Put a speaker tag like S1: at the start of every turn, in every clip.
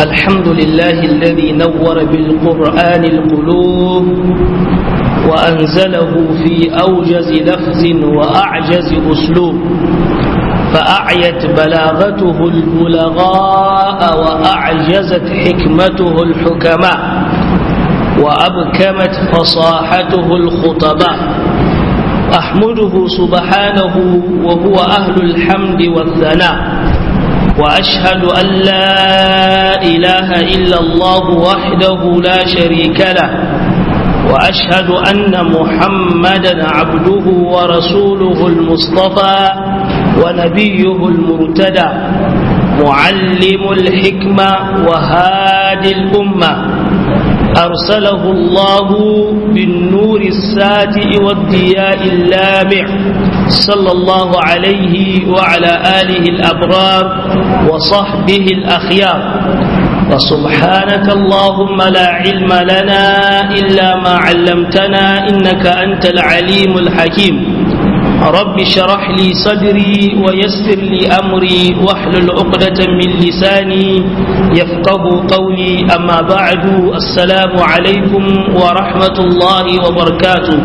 S1: الحمد لله الذي نور بالقرآن القلوب وأنزله في أوجز لفظ وأعجز أسلوب فأعيت بلاغته البلغاء وأعجزت حكمته الحكماء وأبكمت فصاحته الخطباء أحمده سبحانه وهو أهل الحمد والثناء وأشهد أن لا إله إلا الله وحده لا شريك له وأشهد أن محمدا عبده ورسوله المصطفى ونبيه المرتدى معلم الحكمة وهادي الأمة أرسله الله بالنور الساتئ والضياء اللامع صلى الله عليه وعلى آله الأبرار وصحبه الأخيار وسبحانك اللهم لا علم لنا إلا ما علمتنا إنك أنت العليم الحكيم رب شرح لي صدري ويسر لي أمري واحلل عقدة من لساني يفقه قولي أما بعد السلام عليكم ورحمة الله وبركاته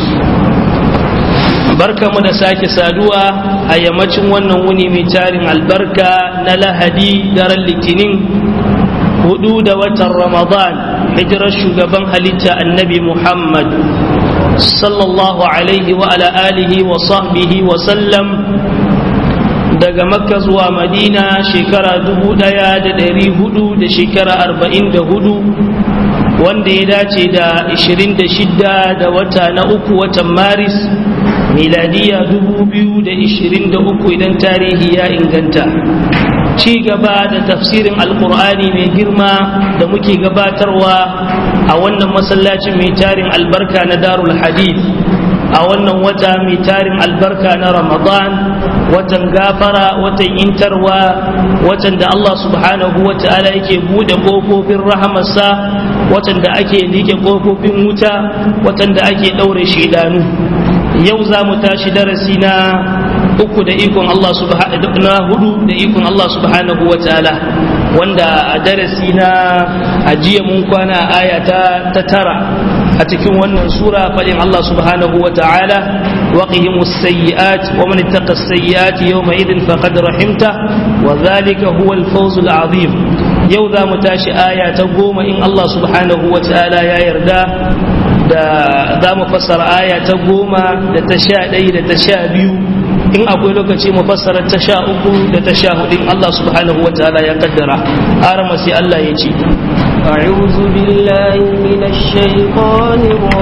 S1: barka mu da sake saduwa a yammacin wannan wuni mai tarin albarka na lahadi daren litinin hudu da watan ramadan hijirar shugaban halitta annabi muhammad sallallahu alaihi wa ala alihi wa sahbihi wa sallam daga makka zuwa madina shekara dubu daya da dari hudu da shekara arba'in da hudu wanda ya dace da ishirin da shidda da wata na uku watan maris miladiya dubu biyu da ishirin da uku idan tarihi ya inganta ci gaba da tafsirin alkur'ani mai girma da muke gabatarwa a wannan masallacin mai tarin albarka na darul hadith a wannan wata mai tarin albarka na ramadan watan gafara watan intarwa watan da allah subhanahu wa ta'ala yake bude kofofin rahamarsa watan da ake liƙe kofofin wuta watan da ake ɗaure shidanu yau za mu tashi darasi na uku da ikon Allah subhanahu na hudu da ikon Allah subhanahu wa ta'ala wanda a darasi na ajiya mun kwana aya ta tara a cikin wannan sura fadin Allah subhanahu wa ta'ala waqihim as-sayyi'at wa man ittaqa as-sayyi'at yawma idhin faqad rahimta wa dhalika huwa al-fawz al-azim yau za mu tashi aya ta goma in Allah subhanahu wa ta'ala ya yarda da za mu fassara aya ta goma da ta sha ɗaya da ta sha biyu in akwai lokaci mu fassara ta sha uku da ta sha hudu Allah subhanahu wa ta'ala ya kaddara arama sai Allah ya ce
S2: أعوذ بالله من الشيطان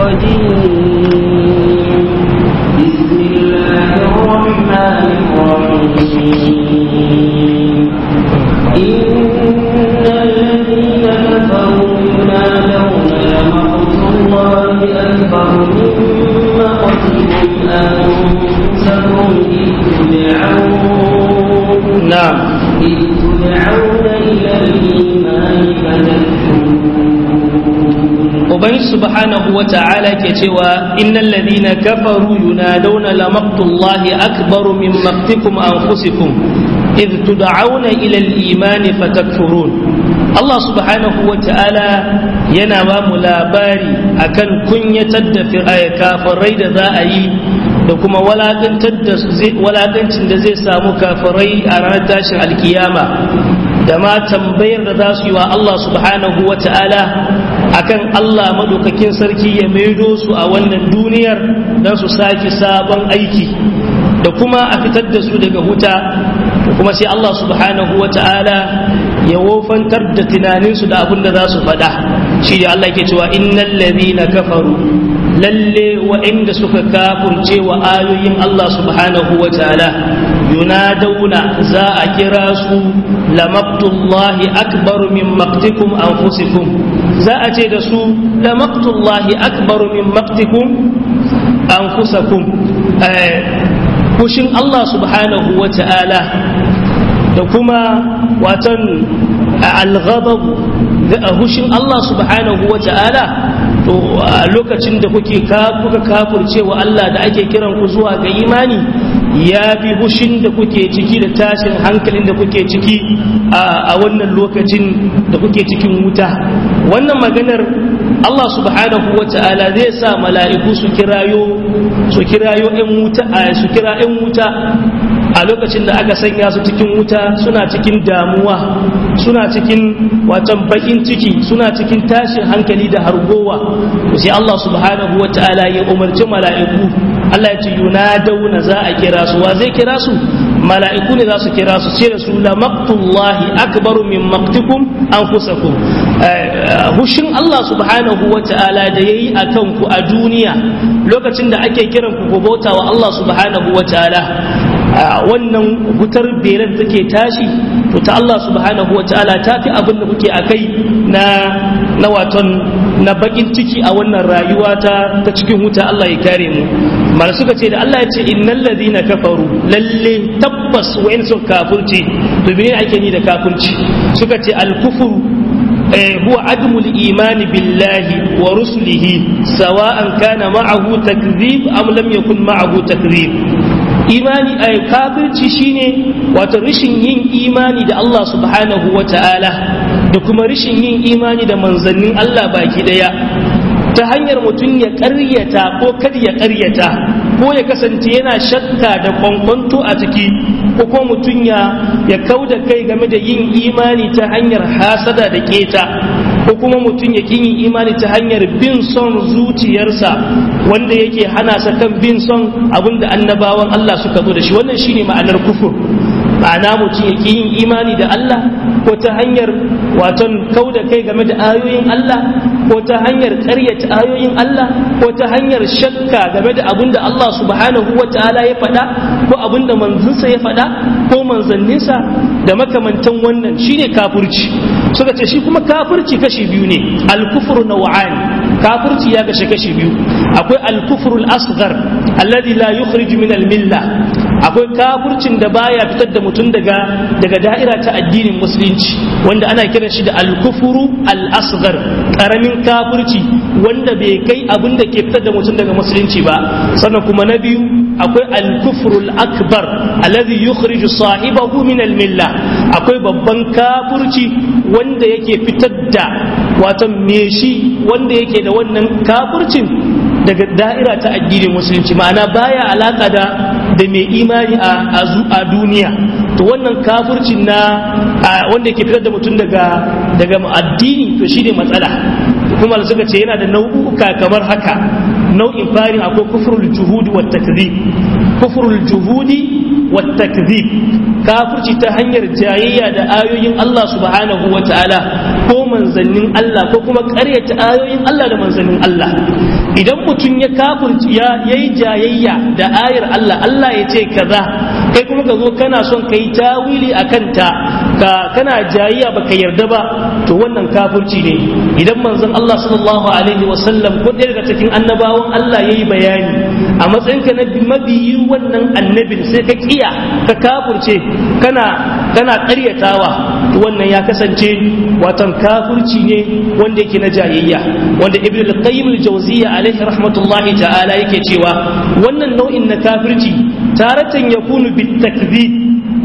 S2: الرجيم بسم الله الرحمن الرحيم إن الذين كفروا ينادون لمقت الله أكبر من مقتكم أنفسكم إذ تدعون
S1: نعم
S2: إذ تدعون إلى الإيمان فتكفرون
S1: Ubangi subhanahu wa ta'ala ke cewa innal ladhina kafaru yunaduna la maqtullahi akbaru min maqtikum anfusikum idh tud'auna ila al-iman fatakfurun Allah subhanahu wa ta'ala yana ba mu labari akan kunyatar da kafirai da za a yi da kuma walakancin da zai samu kafirai a ranar tashin alkiyama da ma tambayar da za su yi wa Allah subhanahu wa ta'ala akan Allah madaukakin sarki ya maido su a wannan duniyar don su sake sabon aiki da kuma a fitar da su daga huta da kuma sai Allah subhanahu wa ta'ala ya wofantar da tunaninsu da abin da za su faɗa shi da Allah ke cewa innal ladhina kafaru lalle wa'inda suka kafurce wa ayoyin Allah subhanahu wa ta'ala yunaduna za a kira su lamaqtullahi akbaru min maqtikum anfusikum za a ce da su lamaqtullahi akbaru min maqtikum anfusakum kushin Allah subhanahu wa ta'ala da kuma watan al-ghadab hushin Allah subhanahu wa ta'ala to a lokacin da kuke kuka kafurce wa Allah da ake kiran ku zuwa ga imani ya bi hushin da kuke ciki da tashin hankalin da kuke ciki a wannan lokacin da kuke cikin wuta wannan maganar Allah subhanahu wa ta'ala zai sa mala'iku su kirayo su kirayo ‘yan wuta su kira ‘yan wuta a lokacin da aka sanya su cikin wuta suna cikin damuwa suna cikin watan bakin ciki suna cikin tashin hankali da hargowa sai Allah subhanahu wa ta'ala ya umarci mala'iku Allah ya ce yunadawna za a kira su wa zai kira su mala'iku ne za su kira su ce da su la maqtullahi akbaru min maqtikum anfusakum hushin Allah subhanahu wa ta'ala da yayi akan ku a duniya lokacin da ake kiran ku bauta wa Allah subhanahu wa ta'ala wannan wutar beren take tashi to ta Allah subhanahu wa ta'ala ta fi abin da kuke akai na na waton na bakin ciki a wannan rayuwa ta ta cikin wuta Allah ya kare mu mala suka ce da Allah ya ce innal ladina kafaru lalle tabbas wayan sun kafirci to me ake ni da kafirci suka ce al kufru هو عدم الإيمان بالله ورسله سواء كان معه تكذيب أم لم يكن معه تكذيب imani a kafirci shine wato rashin yin imani da Allah subhanahu wa ta'ala da kuma rashin yin imani da manzannin Allah baki daya ta hanyar mutum ya ƙaryata ko kada ya ƙaryata ko ya kasance yana shakka da kwankwanto a ciki ko kuma mutum ya ya kau da kai game da yin imani ta hanyar hasada da keta ko kuma mutum ya yin imani ta hanyar bin son zuciyarsa wanda yake hana sa kan bin son abinda annabawan Allah suka zo da shi wannan shine ma'anar kufur ma'ana mutum ya yin imani da Allah ko ta hanyar waton kau da kai game da ayoyin Allah ko ta hanyar ƙaryata ayoyin Allah ko ta hanyar shakka game da abin da Allah subhanahu wa ta'ala ya faɗa ko abin da manzansa ya faɗa ko manzanninsa da makamantan wannan shine kafirci suka ce shi kuma kafirci kashi biyu ne al-kufru naw'an kafirci ya kashe kashi biyu akwai al-kufru al-asghar alladhi la yukhriju min al-milla akwai kafircin da baya fitar da mutum daga daga da'ira ta addinin musulunci wanda ana kiran shi da al-kufru al-asghar karamin kafirci wanda bai kai abin da ke fitar da mutum daga musulunci ba sannan kuma na biyu akwai al-kufru al-akbar alladhi yukhriju sahibahu min al-milla akwai babban kafirci wanda yake fitar da wato me shi wanda yake da wannan kafircin daga da'ira ta addinin musulunci ma'ana baya alaka da da mai imani a duniya to wannan kafircin na wanda ke fitar da mutum daga daga addini to shi ne matsala kuma suka ce yana da nau'uka kamar haka nau'in farin akwai kufrul juhudi wa takzib kufrul juhudi wa takzib kafirci ta hanyar jayayya da ayoyin Allah subhanahu wa ta'ala ko manzannin Allah ko kuma ƙaryata ayoyin Allah da manzannin Allah idan mutum ya kafirci ya yayi jayayya da ayar Allah Allah ya ce kaza kai kuma ka zo kana son kai tawili akan ta ka kana jayayya baka yarda ba to wannan kafirci ne idan manzon Allah sallallahu alaihi wasallam ko ɗaya daga cikin annabawan Allah yayi bayani a matsayinka na mabiyin wannan annabin sai ka kiya ka kafirce kana kana ƙaryatawa to wannan ya kasance watan kafirci ne wanda yake na jayayya wanda ibn al-qayyim al-jawziyya alaihi rahmatullahi ta'ala yake cewa wannan nau'in na kafirci taratan yakunu bitakdhib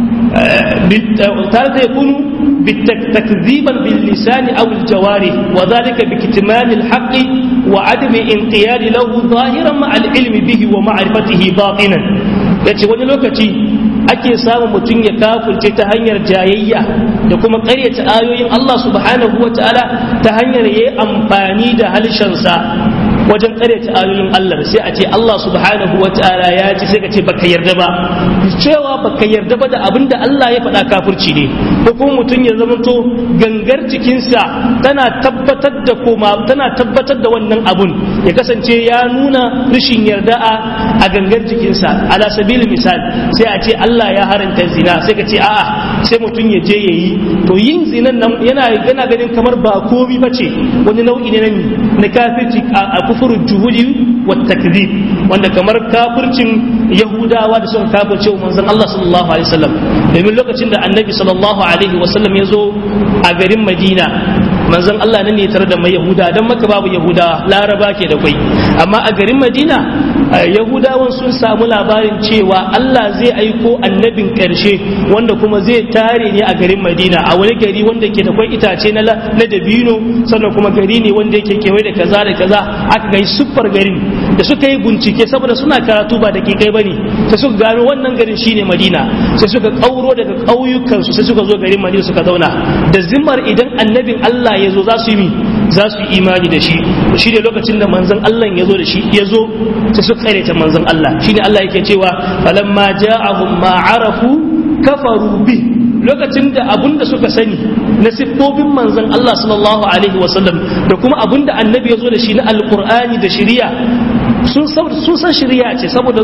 S1: taratan yakunu تكذيبا باللسان او الجوارح وذلك بكتمان الحق وعدم انقياد له ظاهرا مع العلم به ومعرفته باطنا yace wani lokaci ake samun mutum ya kafirce ta hanyar jayayya da kuma ƙaryata ayoyin Allah subhanahu wa ta'ala ta hanyar yayi amfani da halshensa wajen ƙaryata ayoyin Allah sai a ce Allah subhanahu wa ta'ala ya ce sai ka ce baka yarda ba cewa baka yarda ba da abin da Allah ya faɗa kafirci ne ko kuma mutum ya zamanto gangar jikinsa tana tabbatar da koma tana tabbatar da wannan abun ya kasance ya nuna rashin yarda a gangar jikinsa ala sabil misal sai a ce Allah ya haranta zina sai ka ce a'a sai mutum ya je yayi to yin zinan nan yana yana ganin kamar ba komi bace wani nau'i ne na kafirci a kufurul juhudi wa takzib wanda kamar kafircin yahudawa da suka kafirce wa manzon Allah sallallahu alaihi wasallam domin lokacin da annabi sallallahu alaihi wasallam ya zo a garin Madina manzon Allah nan ne tare da mai yahuda dan maka babu yahuda laraba ke da kai amma a garin madina yahudawan sun samu labarin cewa Allah zai aiko annabin karshe wanda kuma zai tare ne a garin madina a wani gari wanda ke da kwai itace na dabino sannan kuma gari ne wanda yake kewaye da kaza da kaza aka ga siffar garin da suka yi bincike saboda suna karatu ba da ke kai bane sai suka gano wannan garin shine madina sai suka kauro daga ƙauyukansu sai suka zo garin madina suka zauna da zimmar idan annabin Allah ya zo za su yi za su yi imani da shi shi ne lokacin da manzon Allah ya zo da shi ya zo sai suka karyata manzon Allah shine Allah yake cewa falamma ja'ahum ma arafu kafaru bi lokacin da abun da suka sani na siffofin manzon Allah sallallahu alaihi wasallam da kuma abun da annabi ya zo da shi na alqur'ani da shari'a sun san shari'a ce saboda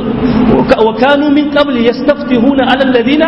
S1: wa kanu min qabli yastaftihuna ala alladhina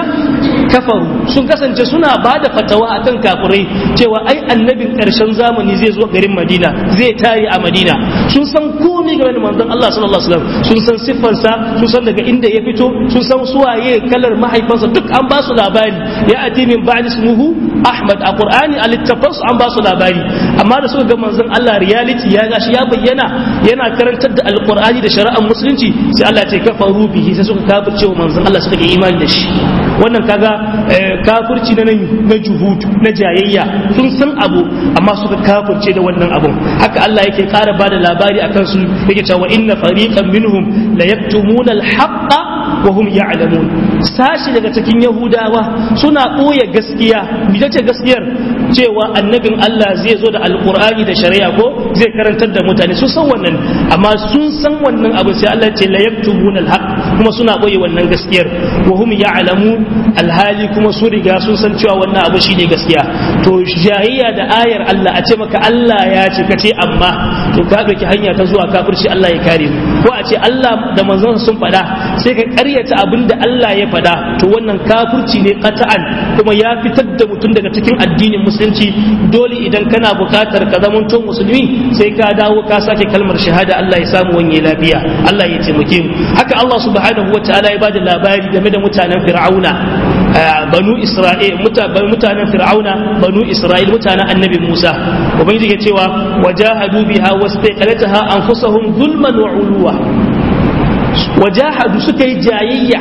S1: kafaru sun kasance suna ba da fatawa akan kafirai cewa ai annabin karshen zamani zai zo garin Madina zai tare a Madina sun san komai game da manzon Allah sallallahu alaihi wasallam sun san siffarsa sun san daga inda ya fito sun san suwaye kalar mahaifansa duk an ba su labari ya ati min ba'di ismuhu Ahmad a Qur'ani a littafansu an ba su labari amma da suka ga manzon Allah reality ya gashi ya bayyana yana karantar da alqur'ani da shari'ar musulunci sai Allah ya ce kafaru bihi sai suka kafirce wa manzon Allah suka yi imani da shi wannan kaga kafirci na na juhud na jayayya sun san abu amma suka kafirce da wannan abun haka Allah yake ƙara bada labari akan su yake cewa inna fariqan minhum la yaktumuna al-haqqa wa hum ya'lamun sashi daga cikin yahudawa suna ɓoye gaskiya me ce gaskiyar cewa annabin Allah zai zo da alqur'ani da shari'a ko zai karantar da mutane sun san wannan amma sun san wannan abu sai Allah ce la yaktumuna al-haqq kuma suna ɓoye wannan gaskiyar wa hum ya'lamun alhali kuma su riga sun san cewa wannan abu shine gaskiya to jayayya da ayar Allah a ce maka Allah ya ce ka ce amma to ka ɗauki hanya ta zuwa kafirci Allah ya kare mu ko a ce Allah da manzon sun faɗa sai ka ƙaryata abin da Allah ya faɗa to wannan kafirci ne qata'an kuma ya fitar da mutum daga cikin addinin musulunci dole idan kana buƙatar ka zamanto musulmi sai ka dawo ka sake kalmar shahada Allah ya samu wanye lafiya Allah ya taimake mu haka Allah subhanahu wa ta'ala ya bada labari game da mutanen fir'auna banu isra'il mutanen fir'auna banu isra'il mutanen annabi musa ubangiji ke cewa wajahadu biha wastaqalataha anfusahum zulman wa uluwa wajahadu suka yi jayayya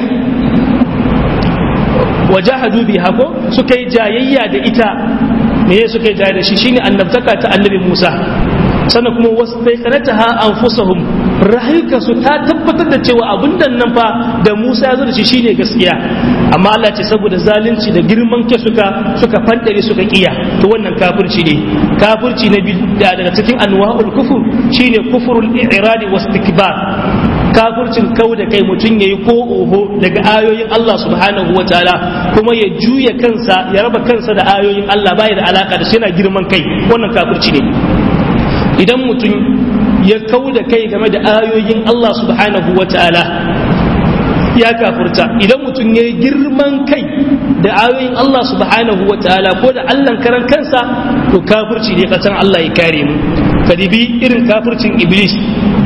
S1: wajahadu biha ko suka yi jayayya da ita me suka yi jayayya da shi shine annabtaka ta annabi musa sannan kuma wastaqalataha anfusahum rayukansu ta tabbatar da cewa abin da nan fa da Musa ya zo da shi shine gaskiya amma Allah ce saboda zalunci da girman ke suka suka fandare suka kiya to wannan kafirci ne kafirci na daga cikin anwa'ul kufur shine kufurul i'radi wastikbar kafircin kau da kai mutum yayi ko oho daga ayoyin Allah subhanahu wataala kuma ya juya kansa ya raba kansa da ayoyin Allah bai da alaka da shi yana girman kai wannan kafirci ne idan mutum ya kau da kai game da ayoyin Allah subhanahu wa ta'ala ya kafurta idan mutum ya yi girman kai da ayoyin Allah subhanahu wa ta'ala ko da Allah karan kansa to kafurci ne kasan Allah ya kare mu kadibi irin kafurcin iblis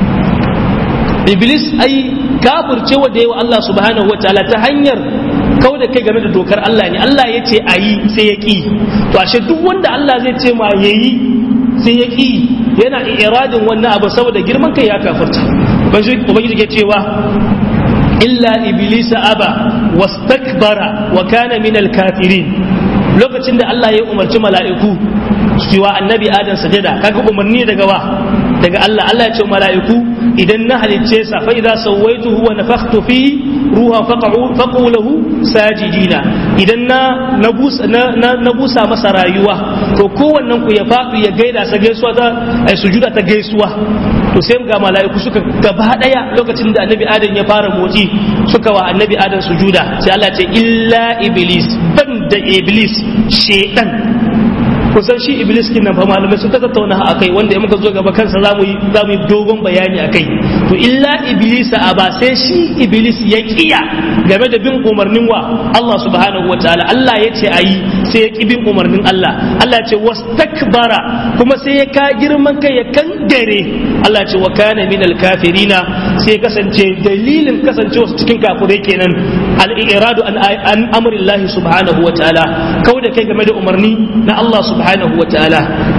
S1: iblis ai kafurce wa da yawa Allah subhanahu wa ta'ala ta hanyar kau da kai game da dokar Allah ne Allah ya ce a yi sai ya ƙi to ashe duk wanda Allah zai ce ma ya yi sai ya ƙi yana iradin wannan abu saboda girman kai ya kafirta ubangiji ke cewa illa iblisa aba wastakbara wa kana min alkafirin lokacin da Allah ya umarci mala'iku su wa annabi adam sajada kaga umarni daga wa daga Allah Allah ya ce mala'iku idan na halicce sa fa idza sawaituhu wa nafakhtu fi ruha faqu faqu lahu sajidina idan na na busa na busa masa rayuwa to kowannen ku ya faɗi ya gaida sa gaisuwa ta sujuda ta gaisuwa to sai ga mala'iku suka gaba daya lokacin da annabi adam ya fara motsi suka wa annabi adam sujuda sai Allah ya ce illa iblis ban da iblis shedan kusan shi iblis kin nan fa malamai sun ta tattauna a kai wanda in muka zo gaba kansa zamu yi zamu yi dogon bayani akai to illa iblis a ba sai shi iblis ya kiya game da bin umarnin wa Allah subhanahu wataala Allah ya ce ayi sai ya ki bin umarnin Allah Allah ya ce wastakbara kuma sai ya ka girman kai ya kangare Allah ya ce wa kana minal kafirina sai kasance dalilin kasancewa cikin kafirai kenan al-iradu an an amrillahi subhanahu wataala kauda kai game da umarni na Allah subhanahu wa ta'ala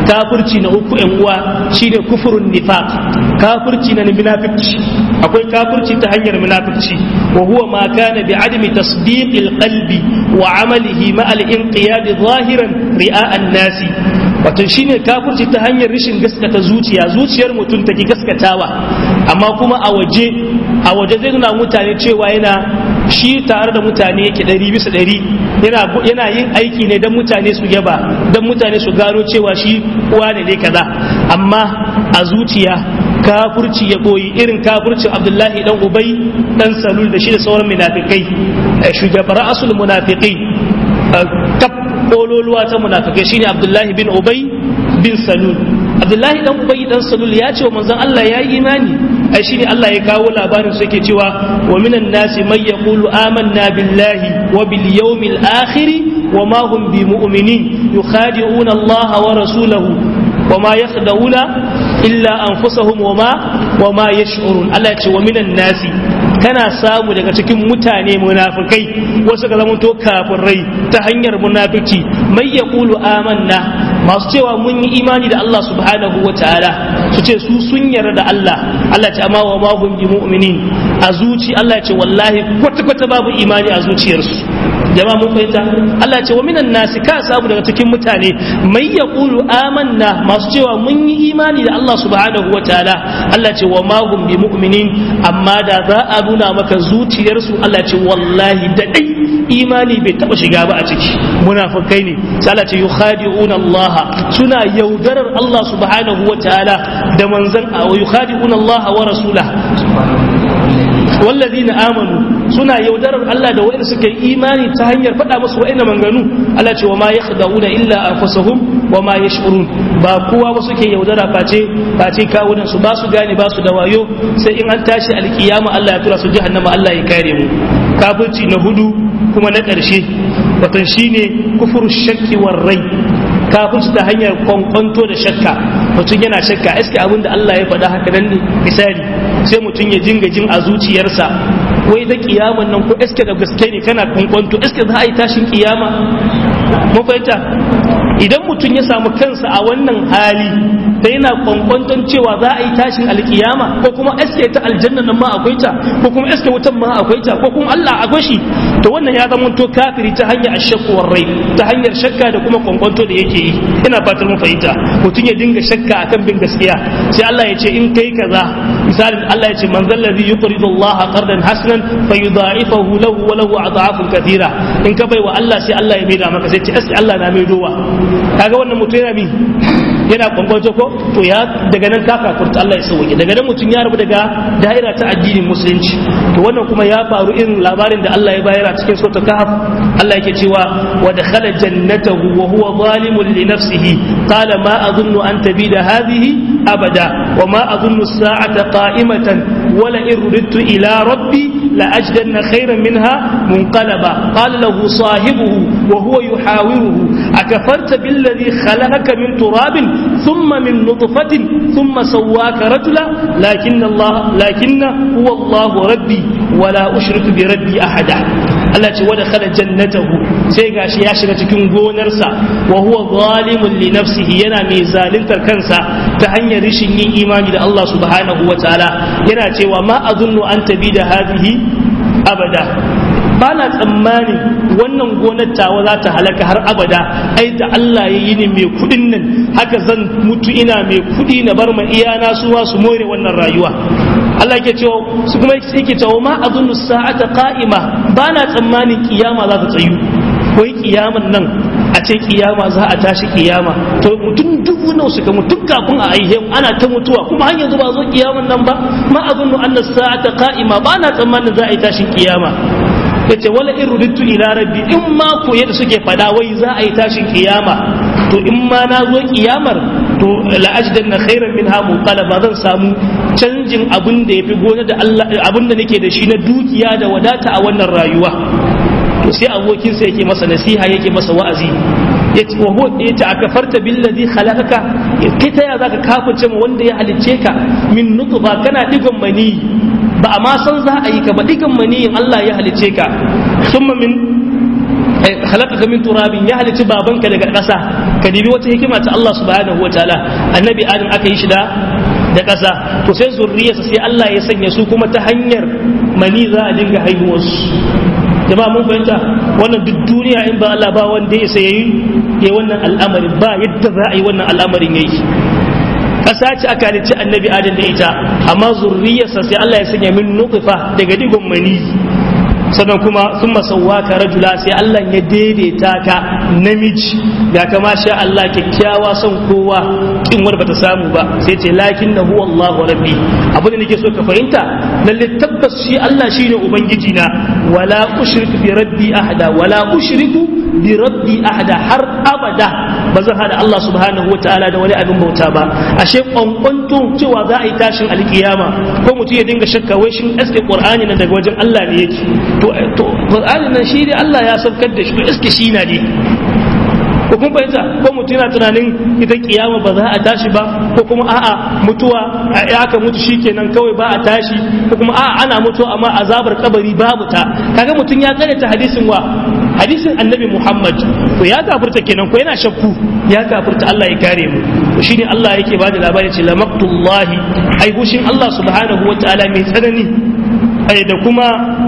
S1: kafirci na uku yan uwa shine kufurun nifaq kafirci na munafiqci akwai kafirci ta hanyar munafiqci wa huwa ma kana bi adami tasdiqil qalbi wa amalihi ma al inqiyad zahiran ri'a an-nasi wato shine kafirci ta hanyar rashin gaskata zuciya zuciyar mutum take gaskatawa amma kuma a waje a waje zai nuna mutane cewa yana shi tare da mutane yake ɗari bisa ɗari yana yin aiki ne don mutane su yaba don mutane su gano cewa shi uwa ne ne kaza amma a zuciya kafurci ya boyi irin kafurcin abdullahi dan ubai dan salul da shi da sauran munafikai shugabar asul munafikai kaf kololuwa ta munafikai shine abdullahi bin ubai bin salul abdullahi dan ubai dan salul ya ce wa manzon Allah ya yi imani ai shine Allah ya kawo labarin su yake cewa wa minan nasi may yaqulu amanna billahi wa bil yawmil akhir wa ma hum bi mu'minin yukhadi'una Allah wa rasulahu wa ma yakhda'una illa anfusahum wa ma wa ma yash'urun Allah ya ce wa minan nasi kana samu daga cikin mutane munafikai wasu ga zamanto kafirai ta hanyar munafiki mai yaqulu amanna masu cewa mun yi imani da Allah subhanahu wa ta'ala su ce su sun yarda da Allah Allah ce amma wa ma hum bi mu'minin a zuci Allah ce wallahi kwata kwata babu imani a zuciyarsu jama'a mun fahimta Allah ce wa minan nasi ka samu daga cikin mutane mai yaqulu amanna masu cewa mun yi imani da Allah subhanahu wa ta'ala Allah ce wa ma hum bi mu'minin amma da za a nuna maka zuciyarsu Allah ce wallahi da dai imani bai taba shiga ba a ciki munafikai ne sai Allah ce yukhadi'una Allah suna yaudarar Allah subhanahu wa ta'ala da manzan wa yukhadi'una Allah wa rasulahu والذين آمنوا suna yaudarar Allah da wa'in suka yi imani ta hanyar faɗa musu wa'in manganu Allah ce wa ma yakhda'una illa anfusahum wa ma yash'urun ba kowa ba suke yaudara face face kawunan su ba su gane ba su da wayo sai in an tashi alkiyama Allah ya tura su jahannama Allah ya kare mu kafirci na hudu kuma na ƙarshe watan shine kufur shakki war rai kafirci ta hanyar kwankwanto da shakka mutum yana shakka iske abin da Allah ya faɗa haka nan ne misali sai mutum ya jinga jin a zuciyarsa wai da kiyaman nan ko iske da gaske ne kana kwankwanto iske za a yi tashin kiyama mun fahimta idan mutum ya samu kansa a wannan hali da yana kwankwanton cewa za a yi tashin alkiyama ko kuma iske ta aljanna nan ma akwai ta ko kuma iske wutan ma akwai ta ko kuma Allah akwai shi to wannan ya zama to kafiri ta hanyar ashakkuwar rai ta hanyar shakka da kuma kwankwanto da yake yi ina fatar mun fahimta mutum ya dinga shakka akan bin gaskiya sai Allah ya ce in kai kaza misalin Allah ya ce man zallazi yuqridu Allah qardan hasanan fayudha'ifahu lahu wa lahu adhafun kathira in ka bai wa Allah sai Allah ya maida maka sai ce sai Allah na maidowa kaga wannan mutum yana bi yana kwankwanto ko to ya daga nan ka kafurta Allah ya sauke daga nan mutum ya rabu daga da'ira ta addinin musulunci to wannan kuma ya faru irin labarin da Allah ya bayar a cikin suratul kahf Allah yake cewa wa dakhala jannatahu wa huwa zalimun li nafsihi qala ma adhunnu an tabida hadhihi abada wa ma adhunnu as-sa'ata qa'imatan wa la irridtu ila rabbi la ajdanna khayran minha munqalaba qala lahu sahibuhu wa huwa yuhawiruhu akafarta billadhi khalaqaka min turabin ثم من نطفة ثم سواك رجلا لكن الله لكن هو الله ربي ولا أشرك بربي أحدا Allah ce wada khala jannatahu sai gashi ya shiga cikin gonarsa wa huwa zalimun li nafsihi yana mai zaluntar kansa ta hanyar rishin yin imani da Allah subhanahu wa ta'ala yana cewa ma azunnu an tabi da hadhihi abada ba na tsammani wannan gonar tawa za ta halaka har abada ai da Allah ya yi ni mai kudin nan haka zan mutu ina mai kudi na bar ma iyana su su more wannan rayuwa Allah yake cewa su kuma yake cewa ma azunnu sa'ata qa'ima ba na tsammanin kiyama za ta tsayu wai kiyaman nan a ce kiyama za a tashi kiyama to mutum dubu nawa suka mutu kafin a aihe ana ta mutuwa kuma har yanzu ba zo kiyaman nan ba ma azunnu anna sa'ata qa'ima ba na tsammanin za a yi tashin kiyama yace wala in rudittu ila rabbi in ma ko yadda suke fada wai za a yi tashin kiyama to in ma na zo kiyamar to la ajdanna khairan minha munqalaba zan samu canjin abin da yafi gona da Allah abin da nake da shi na dukiya da wadata a wannan rayuwa to sai abokin sa yake masa nasiha yake masa wa'azi yace wa huwa yace akafarta billadhi khalaqaka kai ta ya zaka kafirce mu wanda ya halicce ka min nutfa kana digon mani ba a ma san za a yi ka ba digan maniyin Allah ya halice ka summa min halaka min turabin ya halici babanka daga ƙasa ka dibi wata hikima ta Allah subhanahu wataala annabi adam aka yi shi da da ƙasa to sai zurriyarsa sai Allah ya sanya su kuma ta hanyar mani za a dinga haihuwarsu jama'a mun fahimta wannan duk duniya in ba Allah ba wanda ya sai yayi yayi wannan al'amarin ba yadda za a yi wannan al'amarin yayi ƙasa ce aka halicci annabi adam da ita amma zurriyarsa sai Allah ya sanya min nutfa daga digon mani sannan kuma sun masauwa ka rajula sai Allah ya daidaita ka namiji ga kama sha Allah kyakkyawa son kowa kin wani bata samu ba sai ce lakin na huwa Allah wa rabbi abin da nake so ka fahimta lalle tabbas shi Allah shine ubangiji na wala ushriku bi rabbi ahada wala ushriku bi rabbi ahada har abada ba zan hada Allah subhanahu wataala da wani abin bauta ba ashe kwankwanto cewa za a yi tashin alkiyama ko mutum ya dinga shakka wai shin aske qur'ani nan daga wajen Allah ne yake to to qur'ani nan shi ne Allah ya saukar da shi to aske shi na ne ko kun fahimta ko mutum yana tunanin ita kiyama ba za a tashi ba ko kuma a'a mutuwa a aka mutu shikenan kawai ba a tashi ko kuma a'a ana mutuwa amma azabar kabari babu ta kaga mutum ya ta hadisin wa hadisin annabi Muhammad to ya kafirta kenan ko yana shakku ya kafirta Allah ya kare mu to shine Allah yake ba da labari ce lamaqtullahi ai gushin Allah subhanahu wataala mai tsanani ai da kuma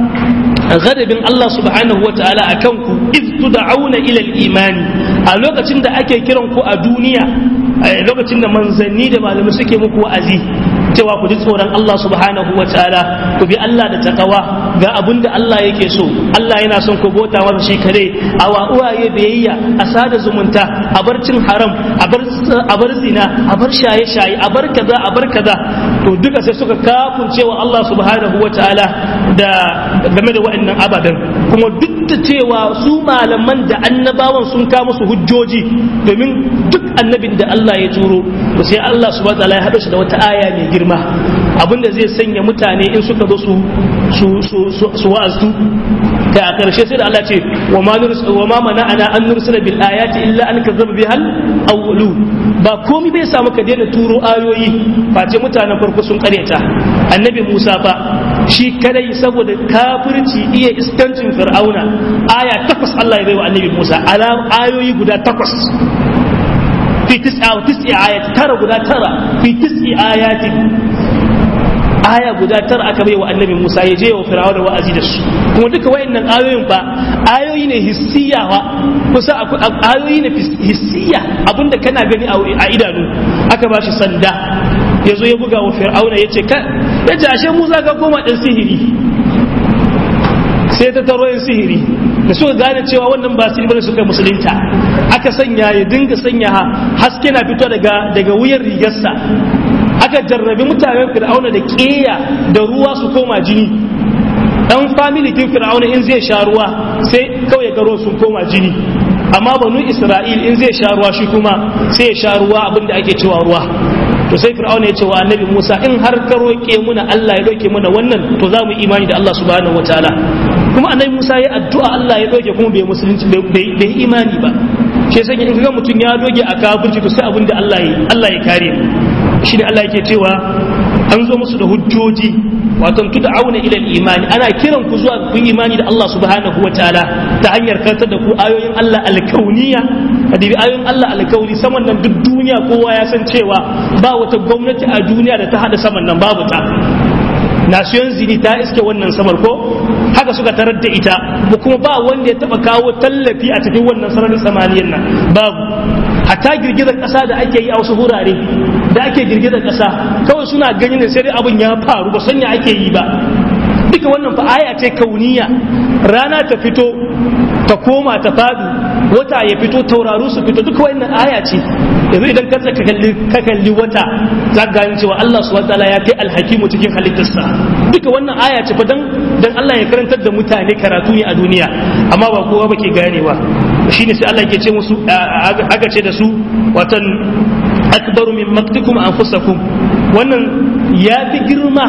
S1: gadabin Allah subhanahu wataala akan ku iz tud'auna ila al-iman a lokacin da ake kiran ku a duniya a lokacin da manzanni da malamai suke muku wa'azi cewa ku ji tsoron Allah subhanahu wa ta'ala ku bi Allah da takawa ga abin da Allah yake so Allah yana son ku bota masa shi kare a wa uwaye biyayya a sada zumunta a bar cin haram a bar a bar zina a bar shaye shaye a bar kaza a bar kaza to duka sai suka kafun cewa Allah subhanahu wa ta'ala da game da waɗannan ababen kuma duk da cewa su malaman da annabawan sun kawo musu hujjoji domin duk annabin da Allah ya turo to sai Allah subhanahu wa ta'ala ya haɗa shi da wata aya mai girma abinda zai sanya mutane in suka zo su su su su wa'azu da a karshe sai da Allah ce wa ma nursil wa ma mana'ana an nursila bil ayati illa an kazzaba bihal awwalu ba komai bai samu ka daina turo ayoyi face mutanen farko sun karyata annabi Musa fa shi kadai saboda kafirci iya iskancin fir'auna aya takwas Allah ya bai wa annabi Musa alam ayoyi guda takwas في تسعة وتسع آيات ترى قدا ترى في تسع آيات aya guda tara aka bai wa annabi Musa ya je wa Fir'auna wa azidas kuma duka wayannan ayoyin fa ayoyi ne hissiya wa kusa ayoyi ne hissiya abinda kana gani a idanu aka ba shi sanda ya zo ya buga wa Fir'auna ya ce ya ce ashe Musa ka koma ɗan sihiri sai ta taro yin sihiri da suka gane cewa wannan ba sihiri bane suka musulunta aka sanya ya dinga sanya haske na fito daga daga wuyan rigarsa aka jarrabi mutanen fir'auna da keya da ruwa su koma jini dan family kin fir'auna in zai sha ruwa sai kawai ga ruwan sun koma jini amma banu isra'il in zai sha ruwa shi kuma sai ya sha ruwa abinda ake cewa ruwa to sai fir'auna ya ce wa annabi Musa in har ka roƙe muna Allah ya doke muna wannan to za mu imani da Allah subhanahu wataala kuma annabi Musa ya addu'a Allah ya doke kuma bai musulunci bai imani ba shi yasa in ga mutum ya doge a kafirci to sai abin da Allah ya Allah ya kare shi ne Allah yake cewa an zo musu da hujjoji wato tud'auna ila al-imani ana kiran ku zuwa ku imani da Allah subhanahu wataala ta hanyar kantar da ku ayoyin Allah al-kauniyya kadibi ayoyin Allah al-kauni saman nan duk duniya kowa ya san cewa ba wata gwamnati a duniya da ta hada saman nan babu ta nasiyon zini ta iske wannan samar ko haka suka tarar da ita ba kuma ba wanda ya taba kawo tallafi a cikin wannan sararin samaniyar nan babu hatta girgizar ƙasa da ake yi a wasu wurare da ake girgizar ƙasa kawai suna ganin ne sai dai abin ya faru ba sanya ake yi ba duka wannan fa aya ce kauniya rana ta fito ta koma ta fadu wata ya fito tauraru su fito duka wannan aya ce yanzu idan ka ka kalli ka kalli wata za ka gane cewa Allah subhanahu wataala ya kai alhakimu cikin halittarsa duka wannan aya ce fa dan dan Allah ya karantar da mutane karatu ne a duniya amma ba kowa ba ke ganewa shine sai Allah ke ce musu aka ce da su watan akbaru min maktikum anfusakum wannan ya fi girma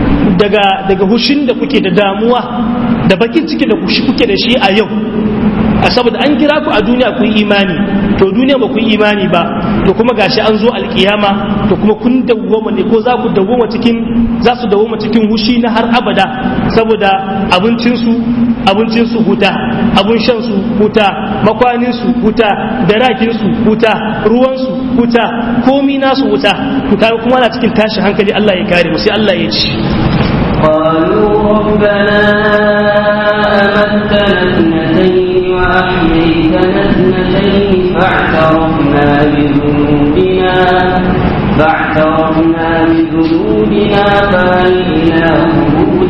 S1: daga daga hushin da kuke da damuwa da bakin ciki da kuke da shi a yau saboda an kira ku a duniya ku yi imani to duniya ba ku yi imani ba to kuma gashi an zo alkiyama to kuma kun dawwama ne ko za ku dawwama cikin za su dawwama cikin hushi na har abada saboda abincinsu abincinsu huta abun shan su huta makwanin su huta darakin su huta ruwan su huta komi nasu huta to kaga kuma ana cikin tashi hankali Allah ya kare mu sai Allah ya ci
S2: قالوا ربنا أمتنا اثنتين وأحييتنا اثنتين فاعترفنا بذنوبنا فاعترفنا بذنوبنا فهل إلى خروج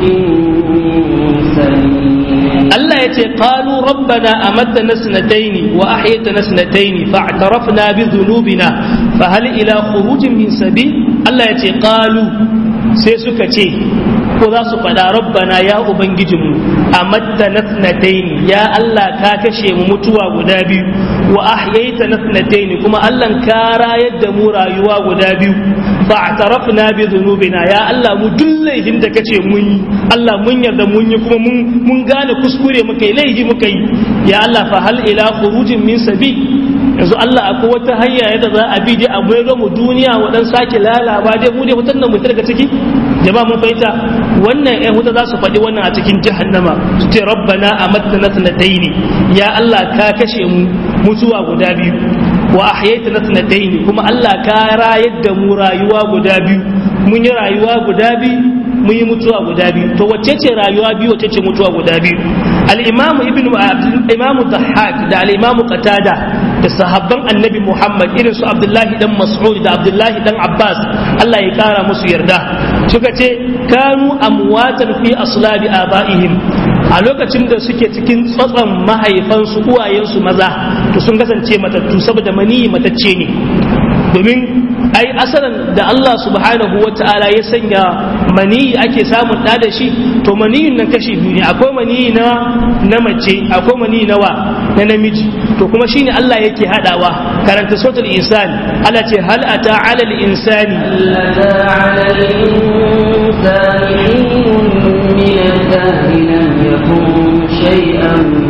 S2: من سبيل
S1: Allah ya ce qalu rabbana amattana sanataini wa ahyaytana sanataini fa'tarafna bi dhunubina fa hal ila khurujin min sabil Allah ya ce qalu sai suka ce ko za su faɗa rabbana ya ubangijinmu amattana sanataini ya Allah ka kashe mu mutuwa guda biyu wa ahyaytana sanataini kuma Allah ka rayar da mu rayuwa guda biyu fa'tarafna bi dhunubina ya Allah mu duk laifin da kace mun yi Allah mun yarda mun yi kuma mun mun gane kuskure muka yi laifi muka yi ya Allah fa hal ila khurujin min sabi yanzu Allah akwai wata hanya yadda za a bi dai a bai mu duniya wa dan sake lalaba dai mu dai mutan nan mu daga ciki jama'a mun fahimta wannan ƴan huta za su faɗi wannan a cikin jahannama su ce rabbana amattana sanataini ya Allah ka kashe mu mutuwa guda biyu wa ahyaytana sanataini kuma Allah ka rayar da mu rayuwa guda biyu mun yi rayuwa guda biyu mun yi mutuwa guda biyu to wacce ce rayuwa biyu wacce ce mutuwa guda biyu al-imamu ibnu imamu dhahhak da al-imamu qatada da sahabban annabi muhammad irin su abdullahi dan mas'ud da abdullahi dan abbas Allah ya kara musu yarda suka ce kanu amwatan fi aslabi abaihim a lokacin da suke cikin tsatson mahaifansu uwayensu maza to sun kasance matattu saboda maniyi matacce ne domin ai asalin da Allah subhanahu wa ta'ala ya sanya maniyi ake samun ɗa da shi to maniyin nan kashi biyu ne akwai maniyi na na mace akwai maniyi na wa na namiji to kuma shine Allah yake hadawa karanta suratul insan Allah ce hal ata ala al insani
S2: أتى على الإنسان حين من الدهر لم يكن شيئا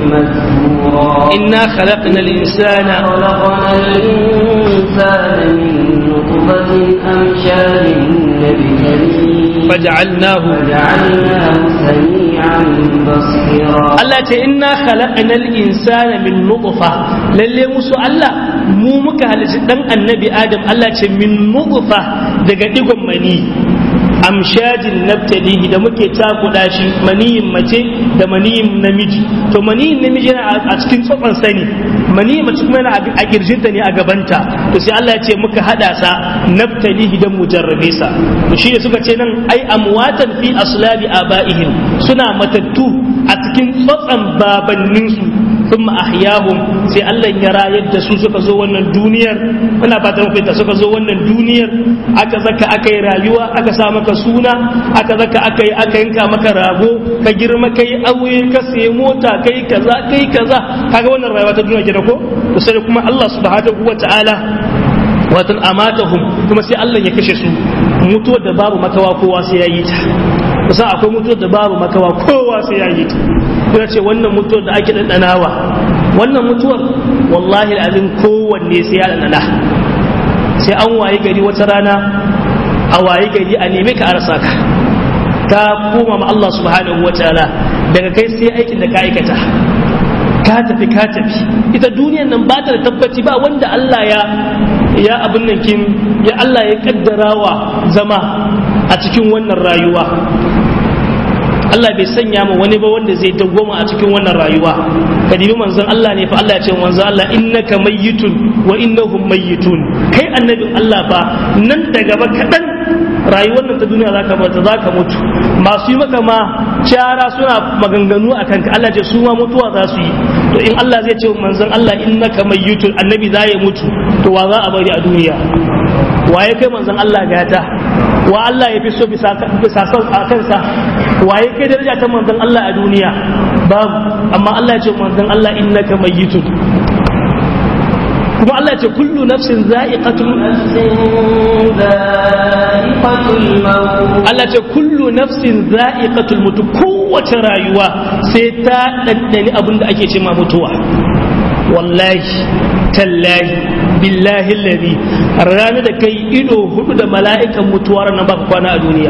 S2: مذكورا
S1: inna khalaqna al insana
S2: خلقنا الإنسان من نطفة أمشاج نبتليه
S1: faj'alnahu
S2: وجعلناه سميعا بصيرا
S1: Allah ce inna khalaqnal insana min nutfa lalle musu Allah mu muka halici dan annabi Adam Allah ce min nutfa daga digon mani amshajin nabtalihi da muke takuda shi maniyin mace da maniyin namiji to maniyin namiji yana a cikin tsofan sani maniyin mace kuma yana a kirjinta ne a gabanta to sai Allah ya ce muka hada sa nabtalihi dan mujarrabe sa to shi ne suka ce nan ai amwatan fi aslabi abaihim suna matattu a cikin tsotsan babanninsu thumma ahyahum sai Allah ya rayar da su suka zo wannan duniyar muna fata mu fita suka zo wannan duniyar aka zaka aka yi rayuwa aka sa maka suna aka zaka aka yi aka yanka maka rago ka girma kai aure ka sayi mota kai kaza kai kaza kaga wannan rayuwa ta duniya kenan ko to sai kuma Allah subhanahu wataala watan amatahum kuma sai Allah ya kashe su mutuwar da babu makawa kowa sai ya yi ta kusan akwai mutuwar da babu makawa kowa sai ya yi ta kuma ce wannan mutuwar da ake ɗanɗanawa wannan mutuwar wallahi azim kowanne sai ya ɗanɗana sai an wayi gari wata rana a wayi gari a nemi ka arsa ka ka koma ma Allah subhanahu wa ta'ala daga kai sai aikin da ka aikata ka tafi ka tafi ita duniyan nan ba ta da tabbaci ba wanda Allah ya ya abin nan kin ya Allah ya kaddarawa zama a cikin wannan rayuwa Allah bai sanya mu wani ba wanda zai dawwama a cikin wannan rayuwa ka dibi manzon Allah ne fa Allah ya ce manzon Allah innaka mayyitun wa innahum mayyitun kai annabin Allah fa nan da gaba kadan rayuwar nan ta duniya zaka bata zaka mutu masu yi maka ma cara suna maganganu akan ka Allah ce su ma mutuwa za su yi to in Allah zai ce manzon Allah innaka mayyitun annabi za ya mutu to wa za a bari a duniya waye kai manzon Allah gata wa Allah ya fi so bisa bisa son a kansa waye kai daraja ta manzon Allah a duniya babu amma Allah ya ce manzon Allah innaka mayyitun kuma Allah ya ce kullu nafsin za'iqatul Allah ce kullu nafsin za'iqatul mutu kowace rayuwa sai ta ɗanɗani abin da ake ce ma mutuwa wallahi tallahi billahi ladi ranar da kai ido hudu da mala'ikan mutuwa ranar baka kwana a duniya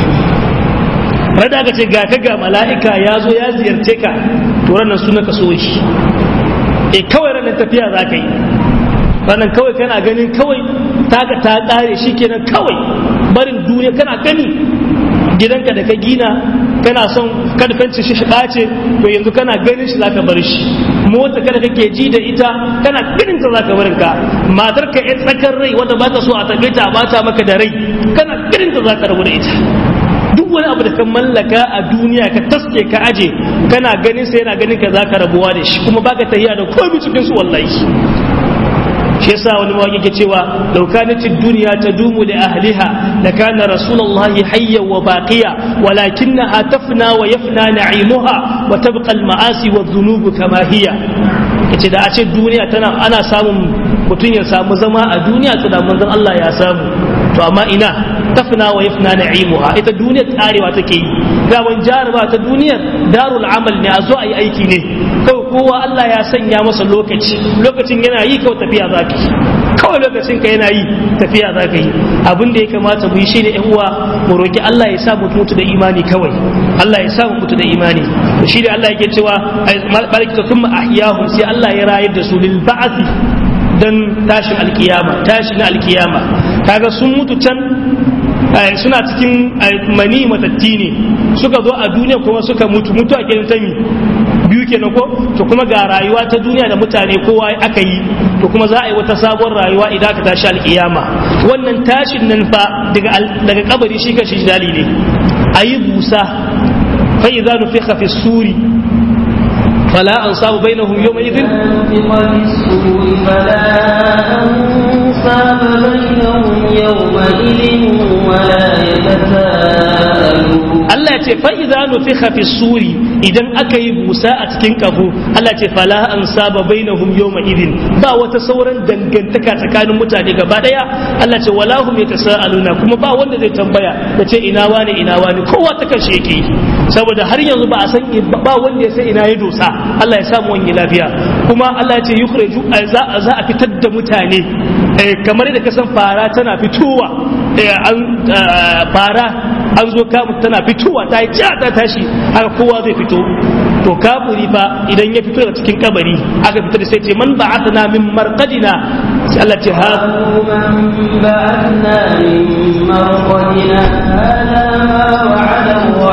S1: rada ka ce ga ka ga mala'ika ya zo ya ziyarce ka to ranar suna ka so shi e kawai ranar tafiya za ka yi ranar kawai kana ganin kawai taka ta kare shi kenan kawai barin duniya kana gani gidanka da ka gina kana son kada fenci shi ɓace to yanzu kana ganin shi zaka bar shi mota kada kake ji da ita kana ganin ta zaka barin ka matar ka yan tsakar rai wanda ba ta so a tabe ta bata maka da rai kana ganin ta zaka rabu da ita duk wani abu da ka mallaka a duniya ka taske ka aje kana ganin sa yana ganin ka zaka rabuwa da shi kuma baka tahiya da komai cikin su wallahi shi yasa wani mawaki ke cewa law kanat ad-dunya tadumu li ahliha la kana rasulullahi hayyan wa baqiya walakinnaha tafna wa yafna na'imuha wa tabqa al-ma'asi wa dhunubu kama hiya yace da a ce duniya tana ana samun mutum ya samu zama a duniya to da manzon Allah ya samu to amma ina tafna wa yafna na'imuha ita duniyar tsarewa take yi gaban jaraba ta duniyar darul amal ne a zo a yi aiki ne kawai kowa Allah ya sanya masa lokaci lokacin yana yi kawai tafiya za ka yi kawai lokacin ka yana yi tafiya za ka yi abin da ya kamata mu yi shi ne uwa mu roki Allah ya sa mu mutu da imani kawai Allah ya sa mu mutu da imani to shi da Allah yake cewa barakatu thumma ahyahum sai Allah ya rayar da su lil ba'thi dan tashin alkiyama tashin alkiyama kaga sun mutu can suna cikin mani matatti ne suka zo a duniya kuma suka mutu mutu a gidan tami biyu kenan ko to kuma ga rayuwa ta duniya da mutane kowa aka yi to kuma za a yi wata sabon rayuwa idan aka tashi alkiyama wannan tashin nan fa daga daga kabari shi kan shi dalili a yi busa fa idza nufikha fi suri فلا أنصاب بينهم يومئذ
S2: فلا أنصاب بينهم يومئذ ولا يتساءلون
S1: Allah ce fa idza nufikha fi suri idan aka yi busa a cikin kafo Allah ce fala an saba bainahum yawma idin ba wata sauran dangantaka tsakanin mutane gaba daya Allah ce wala hum yatasaaluna kuma ba wanda zai tambaya ya ce ina wani ina wani kowa ta kashe yake saboda har yanzu ba a san ba wanda ya san ina ya dosa Allah ya samu wani lafiya kuma Allah ya ce yukhriju za a fitar da mutane kamar da kasan fara tana fitowa fara an zo kamun tana fitowa ta yi ja ta tashi haka kowa zai fito to kafuri fa idan ya fito daga cikin kabari aka fito da sai ce man ba'athna min marqadina sai Allah ce ha
S2: من بعثنا من مرقدنا هذا ما وعد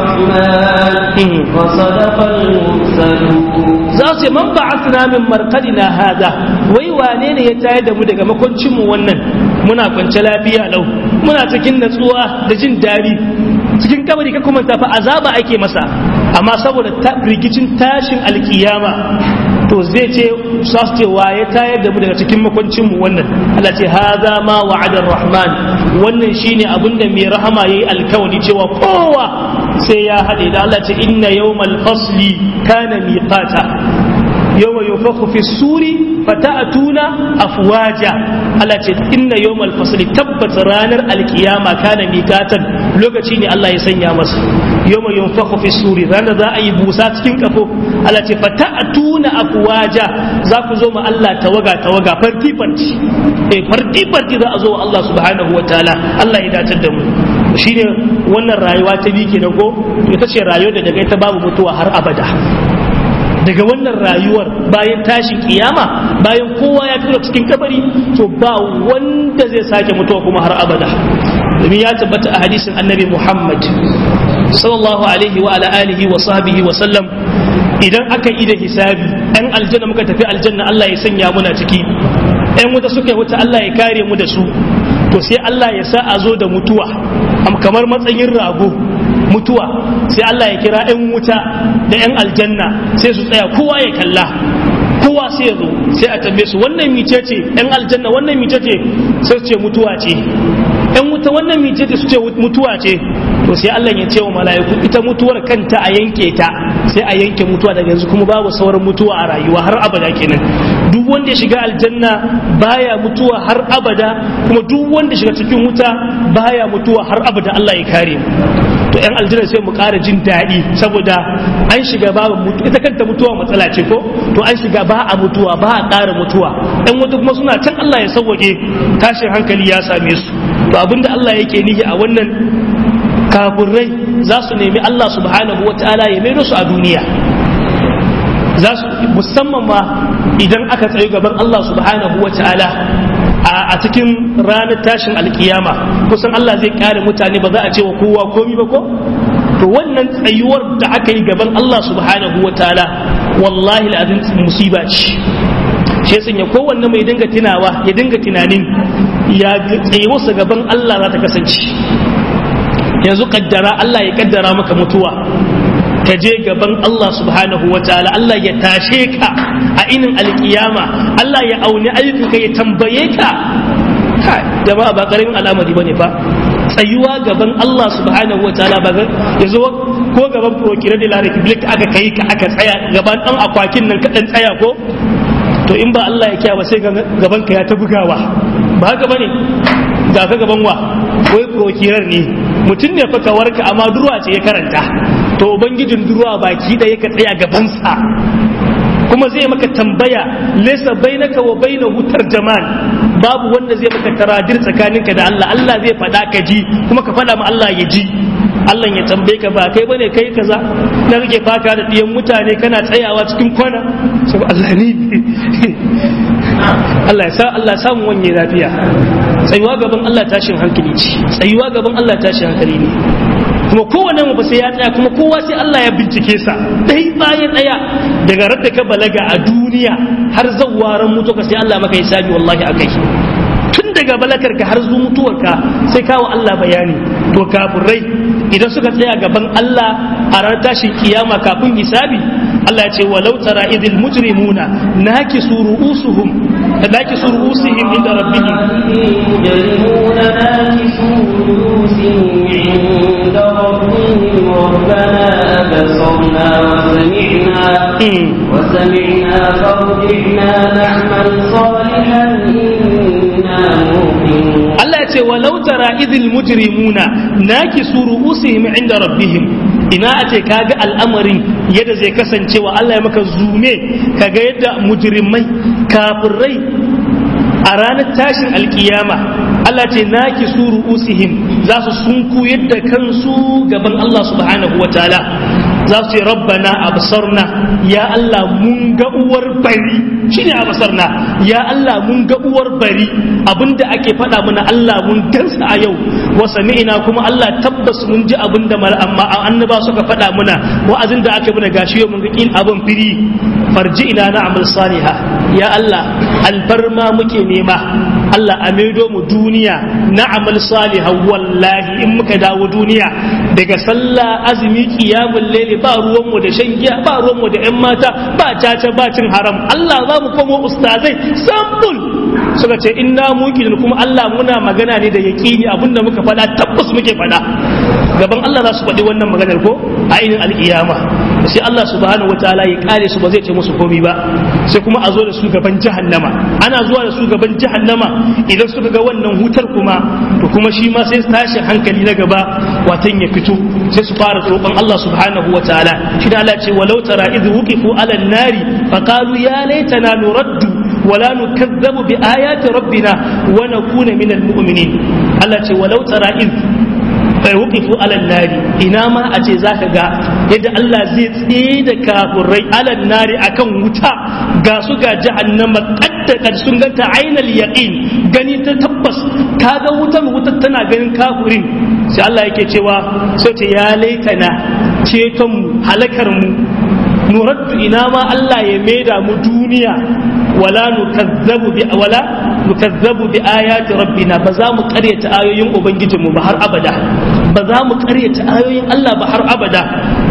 S2: الرحمن وصدق المرسلون
S1: za su ce man ba'athna min marqadina hada wai wane ne ya tayar da mu daga makoncin mu wannan muna kwance lafiya lau muna cikin natsuwa da jin dadi cikin kabari ka kuma tafi azaba ake masa amma saboda rigicin tashin alkiyama to zai ce za su ce ya tayar da mu daga cikin makoncin mu wannan Allah ce haza ma wa'adar rahman wannan shine abinda mai rahama yayi alkawari cewa kowa sai ya haɗe da Allah ce inna yawmal fasli kana miqata yawma yunfakhu fi suri fata'tuna afwaja Allah ce inna yawmal fasli tabbat ranar alkiyama kana miqatan lokaci ne Allah ya sanya masa yawma yunfakhu fi suri ranar za a yi busa cikin kafo Allah ce fata'tuna afwaja za ku zo ma Allah tawaga tawaga farti farti eh farti farti za a zo wa Allah subhanahu wataala Allah ya datar da mu shine wannan rayuwa ta bi kenan ko ita ce rayuwar da daga ita babu mutuwa har abada daga wannan rayuwar bayan tashin kiyama bayan kowa ya fito cikin kabari to ba wanda zai sake mutuwa kuma har abada domin ya tabbata a hadisin annabi Muhammad sallallahu alaihi wa ala alihi wa sahbihi wa sallam idan aka yi da hisabi ɗan aljanna muka tafi aljanna Allah ya sanya muna ciki ɗan wuta suka yi wuta Allah ya kare mu da su to sai Allah ya sa a zo da mutuwa kamar matsayin rago mutuwa sai Allah ya kira 'yan wuta da 'yan aljanna sai su tsaya kowa ya kalla kowa sai ya zo sai a tambaye su wannan mice ce 'yan aljanna wannan mice ce sai su ce mutuwa ce 'yan wuta wannan mice ce su ce mutuwa ce to sai Allah ya ce wa mala'iku ita mutuwar kanta a yanke ta sai a yanke mutuwa daga yanzu kuma babu sauran mutuwa a rayuwa har abada kenan duk wanda ya shiga aljanna baya mutuwa har abada kuma duk wanda shiga cikin wuta baya mutuwa har abada Allah ya kare mu to yan aljanna sai mu ƙara jin daɗi saboda an shiga ba mutu ita kanta mutuwa matsala ce ko to an shiga ba a mutuwa ba a ƙara mutuwa ɗan wata kuma suna can Allah ya sauwaƙe tashin hankali ya same su to abinda Allah yake nihi a wannan kafirai za su nemi Allah subhanahu wa ta'ala ya maido su a duniya za su musamman ma idan aka tsayo gaban Allah subhanahu wa ta'ala a cikin ranar tashin alkiyama kusan Allah zai kare mutane ba za a ce wa kowa komi ba ko to wannan tsayuwar da aka yi gaban Allah subhanahu wa ta'ala wallahi al'azim musiba ce shi ya sanya kowanne mai dinga tunawa ya dinga tunanin ya tsayuwarsa gaban Allah za ta kasance yanzu kaddara Allah ya kaddara maka mutuwa ka je gaban Allah subhanahu wa ta'ala Allah ya tashe ka a inin alkiyama Allah ya auni ayyukanka ya tambaye ka jama'a ba karamin al'amari bane fa tsayuwa gaban Allah subhanahu wa ta'ala ba yanzu ko gaban procurator de la republic aka kai ka aka tsaya gaban dan akwakin nan ka dan tsaya ko to in ba Allah ya kiyaye sai gaban ka ya ta bugawa ba haka bane ga ka gaban wa wai prokirar ne mutum ne fa warka amma durwa ce ya karanta to ubangijin durwa baki ɗaya ka tsaya gabansa kuma zai maka tambaya laysa bainaka wa bainahu tarjaman babu wanda zai maka taradir tsakaninka da Allah Allah zai faɗa ka ji kuma ka faɗa ma Allah ya ji Allah ya tambaye ka ba kai bane kai kaza na rike faka da diyan mutane kana tsayawa cikin kwana sai Allah ni Allah ya sa Allah ya samu wanye lafiya tsayuwa gaban Allah tashin hankali ce tsayuwa gaban Allah tashin hankali ne kuma kowane mu sai ya tsaya kuma kowa sai Allah ya bincike sa dai bayan daya daga radda ka balaga a duniya har zawwaran mutu ka sai Allah maka hisabi wallahi akai tun daga balakar ka har zuwa mutuwarka sai kawo Allah bayani to kafirai idan suka tsaya gaban Allah a ranar tashin kiyama kafin hisabi Allah ya ce walau tara idil mujrimuna nakisu ru'usuhum nakisu ru'usihim inda rabbihim
S2: يجرمون ناكسوا رؤوسهم عند ربهم ربنا أبصرنا وسمعنا وسمعنا فارجعنا نعمل صالحا إنا موقنون
S1: Allah ya ce walau tara idil mujrimuna nakisu ru'usihim inda rabbihim ina a ce kaga al'amarin yadda zai kasance wa Allah ya maka zume kaga yadda mujrimai kafirai a ranar tashin alkiyama Allah ce naki su ru'usihim za su sunku yadda kansu gaban Allah subhanahu wa ta'ala za su ce rabbana absarna ya Allah mun ga uwar bari shine absarna ya Allah mun ga uwar bari abinda ake faɗa mana Allah mun gansa a yau wa sami'ina kuma Allah tabbas mun ji abinda amma annaba suka faɗa mana wa'azin da aka mana gashi yau mun ga kin abin firi farji ina na amal saliha ya Allah albarma muke nema Allah a maido mu duniya na amal saliha wallahi in muka dawo duniya daga sallah azumi qiyamul layli ba ruwan mu da shan giya ba ruwan mu da yan mata ba caca ba cin haram Allah za mu komo ustazai sambul suka ce inna muqinin kuma Allah muna magana ne da yaqini abinda muka faɗa tabbas muke faɗa gaban Allah za su faɗi wannan maganar ko a ainihin alƙiyama sai Allah subhanahu wataala ya kare su ba zai ce musu komai ba sai kuma a zo da su gaban jahannama ana zuwa da su gaban jahannama idan suka ga wannan hutar kuma to kuma shi ma sai tashin hankali na gaba watan ya fito sai su fara roƙon Allah subhanahu wataala shi da Allah ce walau tara idh wuqifu ala nari faqalu ya laitana nuraddu ولا نكذب بآيات ربنا ونكون من المؤمنين الله ce walau tara إذ wuqifu alal nari ina ma a ce zaka ga yadda Allah zai tsaye da kafurai alal nari akan wuta ga su ga jahannama kadda kad sun ganta ainal yaqin gani ta tabbas kaga wutar wutar tana ganin kafurin sai Allah yake cewa sai ce ya laitana ceton mu halakar mu nuraddu ina ma Allah ya maida mu duniya wala nukazzabu bi wala nukazzabu bi ayati rabbina ba za mu karyata ayoyin ubangijinmu ba har abada ba za mu karyata ayoyin Allah ba har abada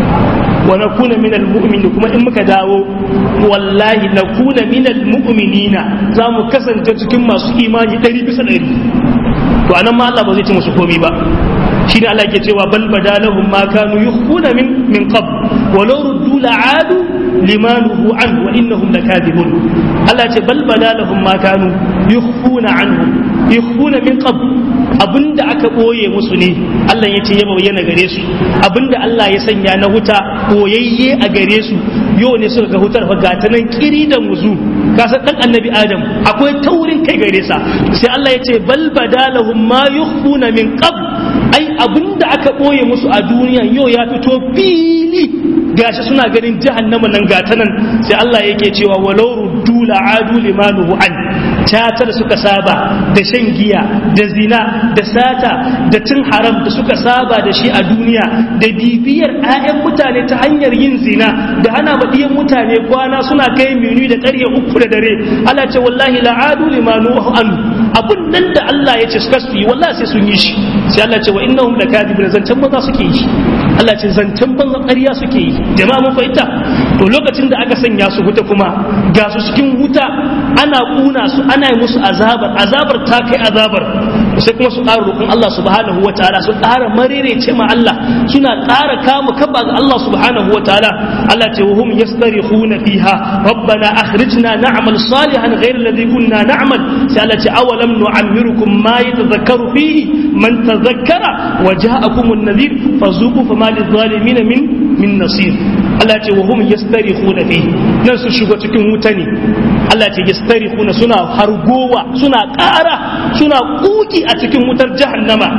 S1: wa nakuna minal mu'minin kuma in muka dawo wallahi nakuna minal mu'minina za mu kasance cikin masu imani ɗari bisa ɗari to anan ma Allah ba zai ci musu komi ba shine Allah ke cewa bal badalahum ma kanu yukhfuna min min qabl walau ruddu la'adu limanuhu an wa innahum lakadibun Allah ce bal badalahum ma kanu yukhfuna anhum yukhfuna min qabl abinda aka boye musu ne Allah ya ce ya bayyana gare su abinda Allah ya sanya na huta boyayye a gare su yau ne suka ga hutar ga ta nan kiri da muzu ka san dan annabi adam akwai taurin kai gare sa sai Allah ya ce bal badalahum ma yukhfuna min qabl ai abinda aka boye musu a duniya yau ya fito fili gashi suna ganin jahannama nan gata nan sai Allah yake cewa walau ruddu la'adu limanuhu an tatar suka saba da shan giya da zina da sata da cin haram da suka saba da shi a duniya da bibiyar 'ya'yan mutane ta hanyar yin zina da hana baɗiyan mutane kwana suna kai minu da ƙarya uku da dare Allah ce wallahi la'adu limanuhu an abun nan da Allah ya ce suka yi wallahi sai sun yi shi sai Allah ce wa innahum lakadibun zancen banza suke yi Allah ce zancen banza ƙarya suke yi jama'a mun fahimta to lokacin da aka sanya su wuta kuma ga su cikin wuta ana kuna su ana yi musu azabar azabar ta kai azabar sai kuma su ƙara roƙon Allah subhanahu wa ta'ala su ƙara marerece ma Allah suna ƙara kama kaba ga Allah subhanahu wa ta'ala Allah ce wahum yastarihuna fiha rabbana akhrijna na'mal salihan ghayra alladhi kunna na'mal sai Allah ce awalam nu'ammirukum ma yatadhakkaru fihi man tadhakkara wa ja'akum an-nadhir fazuqu fama lidh-dhalimin min min nasir Allah ce wahum yastarihuna fihi nan su shigo cikin wuta ne Allah ce yastarihuna suna hargowa suna ƙara suna kuki a cikin wutar jahannama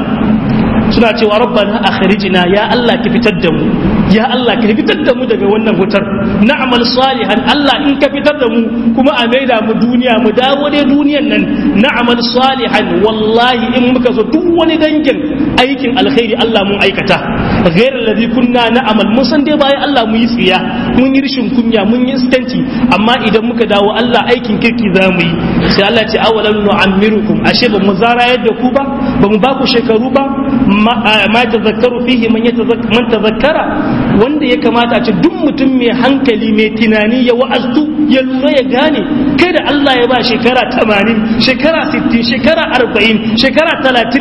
S1: suna cewa rabbana akhrijna ya Allah ki fitar da mu ya Allah ki fitar da mu daga wannan wutar na'mal salihan Allah in ka fitar da mu kuma a maida mu duniya mu dawo dai duniyan nan na'mal salihan wallahi in muka zo duk wani dangin aikin alkhairi Allah mun aikata غير الذي كنا نعمل mun san dai bayan Allah mu yi tsiya mun yi rishin kunya mun yi iskanci amma idan muka dawo Allah aikin kirki za mu yi sai Allah ce awalan nu'ammirukum ashe ba mu zara yadda ku ba ba mu ba ku shekaru ba ma tazakkaru fihi man man tazakkara wanda ya kamata a ce duk mutum mai hankali mai tunani ya wa'aztu ya lura ya gane kai da Allah ya ba shekara 80 shekara 60 shekara 40 shekara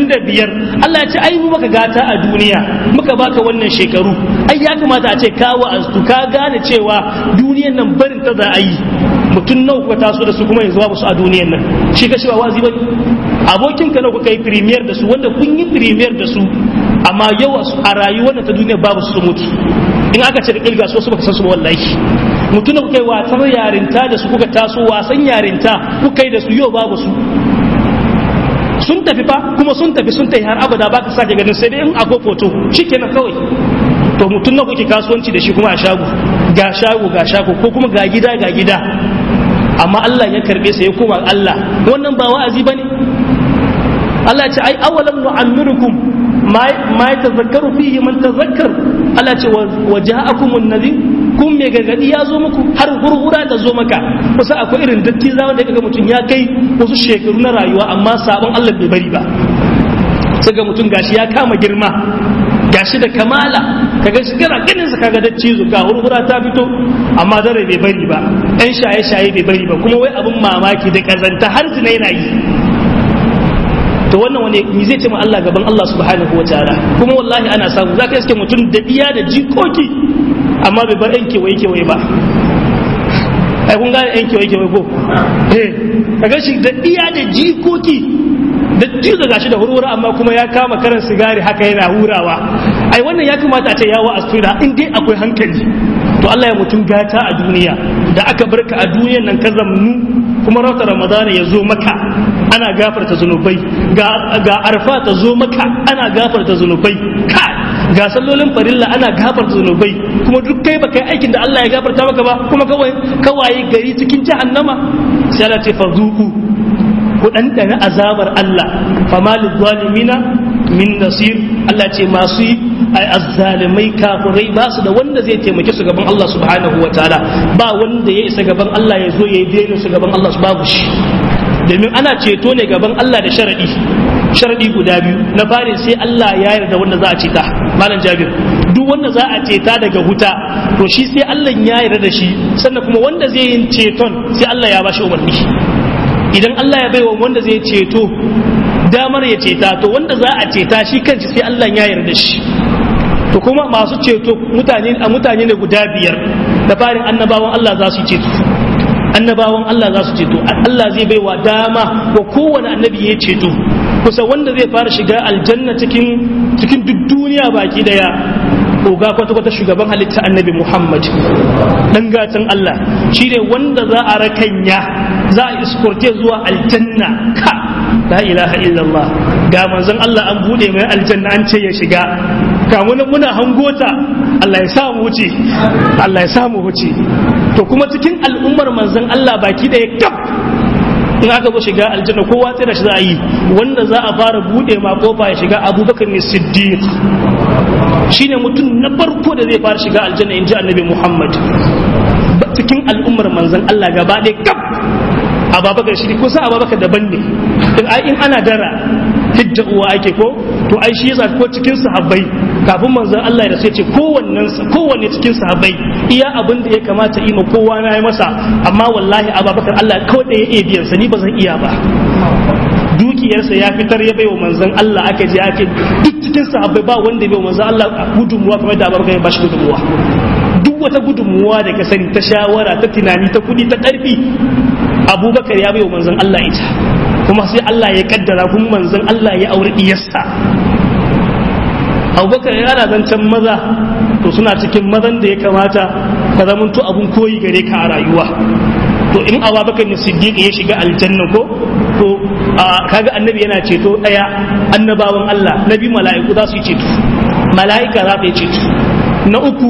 S1: 35 Allah ya ce ai mu maka gata a duniya muka baka wannan shekaru ai ya kamata a ce ka wa'aztu ka gane cewa duniyan nan barin ta za a yi mutum nawa kuka taso da su kuma yanzu babu su a duniyan nan shi ka cewa wazi bane abokin ka nawa kuka yi premier da su wanda kun yi premier da su amma yau a rayuwar ta duniya babu su mutu in aka ce da kilga su baka san su ba wallahi mutum da kuka yi wasan yarinta da su kuka taso wasan yarinta kuka yi da su yau babu su sun tafi fa kuma sun tafi sun tafi har abada baka sake ganin sai dai in akwai foto shikenan kawai to mutum na kuke kasuwanci da shi kuma a shago ga shago ga shago ko kuma ga gida ga gida amma Allah ya karbe sa ya koma Allah wannan ba wa'azi bane Allah ya ce ai awalam nu'ammirukum ma yatazakkaru fihi man tazakkar Allah ce wa ja'akumun nadhir kun mai gargadi ya zo muku har hurhura ta zo maka kusa akwai irin datti za wanda kaga mutum ya kai wasu shekaru na rayuwa amma sabon Allah bai bari ba sai ga mutum gashi ya kama girma gashi da kamala kaga shi kana ganin sa kaga dacci zu ga hurhura ta fito amma dare bai bari ba ɗan shaye shaye bai bari ba kuma wai abin mamaki da kazanta har zina yana yi to wannan wani ni zai ce ma Allah gaban Allah subhanahu wa ta'ala kuma wallahi ana samu zaka iske mutum da iya da jikoki amma bai bar yan kewaye kewaye ba ai kun gane yan kewaye kewaye ko eh kaga shi da iya da jikoki da jizo gashi da hurhura amma kuma ya kama karan sigari haka yana hurawa ai wannan ya kamata a ce yawo astura in dai akwai hankali to Allah ya mutum gata a duniya da aka barka a duniyan nan ka zamnu kuma rauta ramadana ya zo maka ana gafarta zunubai ga arfa ta zo maka ana gafarta zunubai ka ga sallolin farilla ana gafarta zunubai kuma duk kai baka yi aikin da Allah ya gafarta maka ba kuma kawai kawaye gari cikin jahannama sai Allah ce fazuku ku ɗanɗana azabar Allah fama zalimina min nasir Allah ce masu yi azzalimai kafirai ba su da wanda zai taimake su gaban Allah subhanahu wa ta'ala ba wanda ya isa gaban Allah ya zo ya yi daina su gaban Allah su babu shi domin ana ceto ne gaban Allah da sharadi sharadi guda biyu na fari sai Allah ya yarda wanda za a ceta malam Jabir duk wanda za a ceta daga huta to shi sai Allah ya yarda da shi sannan kuma wanda zai yin ceton sai Allah ya bashi umarni idan Allah ya baiwa wanda zai ceto damar ya ceta to wanda za a ceta shi kanci sai Allah ya yarda shi to kuma masu ceto mutane a mutane ne guda biyar da farin annabawan Allah za su ceto annabawan Allah za su ceto Allah zai baiwa dama wa kowane annabi ya ceto kusa wanda zai fara shiga aljanna cikin cikin duk duniya baki daya oga kwata-kwata shugaban halitta annabi Muhammad dan gatan Allah shi ne wanda za a rakanya za a iskorte zuwa aljanna ka la ilaha illallah ga manzon Allah an bude mai aljanna an ce ya shiga ga muna muna hangota Allah ya samu wuce Allah ya samu wuce to kuma cikin al'ummar manzon Allah baki da ya kaf in aka zo shiga aljanna kowa tsira shi za a yi wanda za a fara bude ma kofa ya shiga abubakar ne siddiq shine mutum na farko da zai fara shiga aljanna in ji annabi muhammad cikin al'ummar manzon Allah gaba ɗaya kaf ababakar shi ko sa ababakar daban ne in ai in ana dara hidda uwa ake ko to ai shi yasa ko cikin sahabbai kafin manzon Allah ya sai ce kowannen kowanne cikin sahabbai iya abin da ya kamata yi ma kowa na yi masa amma wallahi ababakar Allah kawai da ya iya biyan sa ni ba zan iya ba dukiyarsa ya fitar ya baiwa manzon Allah aka je ake duk cikin sahabbai ba wanda ya baiwa manzon Allah gudunmuwa kamar da ababakar ya bashi gudunmuwa duk wata gudunmuwa da ka sani ta shawara ta tunani ta kudi ta karfi abubakar ya baiwa manzon Allah ita kuma sai Allah ya kaddara kuma manzon Allah ya aure diyarsa abubakar yana zancen maza to suna cikin mazan da ya kamata ka zamanto abun koyi gare ka a rayuwa to in abubakar ne siddiq ya shiga aljanna ko to kaga annabi yana ceto daya annabawan Allah nabi mala'iku za su yi ceto mala'ika za ta yi ceto na uku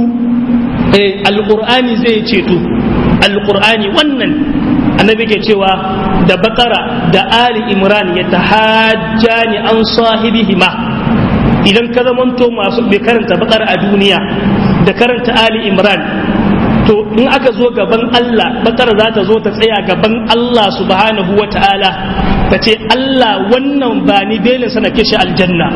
S1: alqur'ani zai ceto alqur'ani wannan annabi ke cewa da bakara da ali imran ya tahajjani an sahibihima idan ka zamanto masu bai karanta bakara a duniya da karanta ali imran to in aka zo gaban Allah bakara za ta zo ta tsaya gaban Allah subhanahu wa ta'ala ta ce Allah wannan ba ni belin sana ke shi aljanna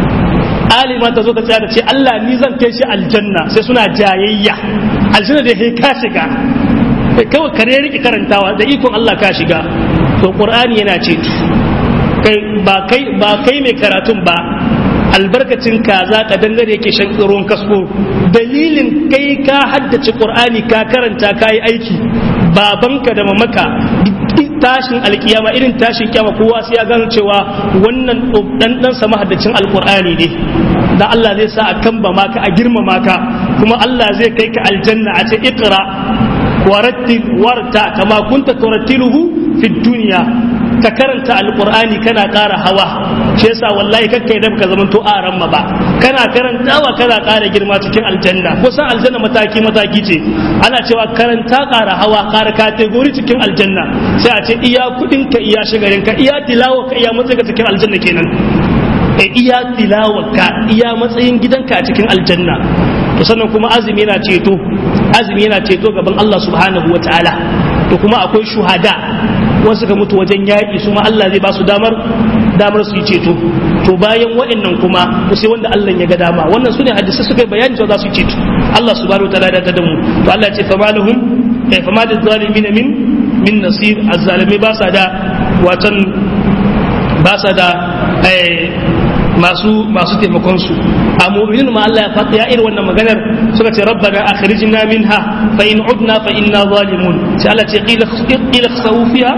S1: alima ta zo ta tsaya ta ce Allah ni zan kai shi aljanna sai suna jayayya aljanna da ya ka shiga kawai kare rike karantawa da ikon Allah ka shiga to qur'ani yana ce kai ba kai ba kai mai karatun ba albarkacin kaza ka dangare yake shan ruwan kasko dalilin kai ka haddace qur'ani ka karanta ka yi aiki babanka da mamaka tashin alkiyama irin tashin kiyama kowa sai ya gano cewa wannan dan dan sama haddacin alqur'ani ne da Allah zai sa a kamba maka a girmama ka kuma Allah zai kai ka aljanna a ce iqra warattil warta kama kunta turattiluhu fi dunya ka karanta alqur'ani kana ƙara hawa shi yasa wallahi kakka idan ka zaman to aran ma ba kana karantawa kana ƙara girma cikin aljanna kusan aljanna mataki mataki ce ana cewa karanta ƙara hawa ƙara kategori cikin aljanna sai a ce iya kuɗin ka iya shigarin ka iya tilawa ka iya matsayin ka cikin aljanna kenan iya tilawa ka iya matsayin gidanka a cikin aljanna to sannan kuma azumi yana ceto azumi yana ceto gaban Allah subhanahu wa ta'ala to kuma akwai shuhada wasu ga mutu wajen yaƙi su ma Allah zai ba su damar damar su yi ceto to bayan waɗannan kuma sai wanda Allah ya ga dama wannan su ne hadisi suka yi bayani cewa za su yi ceto Allah subhanahu wa ta'ala da ta mu to Allah ya ce famalahum eh famadil zalimin min min nasir azzalimi ba sa da watan ba sa da masu masu taimakon su a mu'minin ma Allah ya fata ya irin wannan maganar suka ce rabbana akhrijna minha fa in udna fa inna zalimun sai Allah ce qila qila khsawu fiha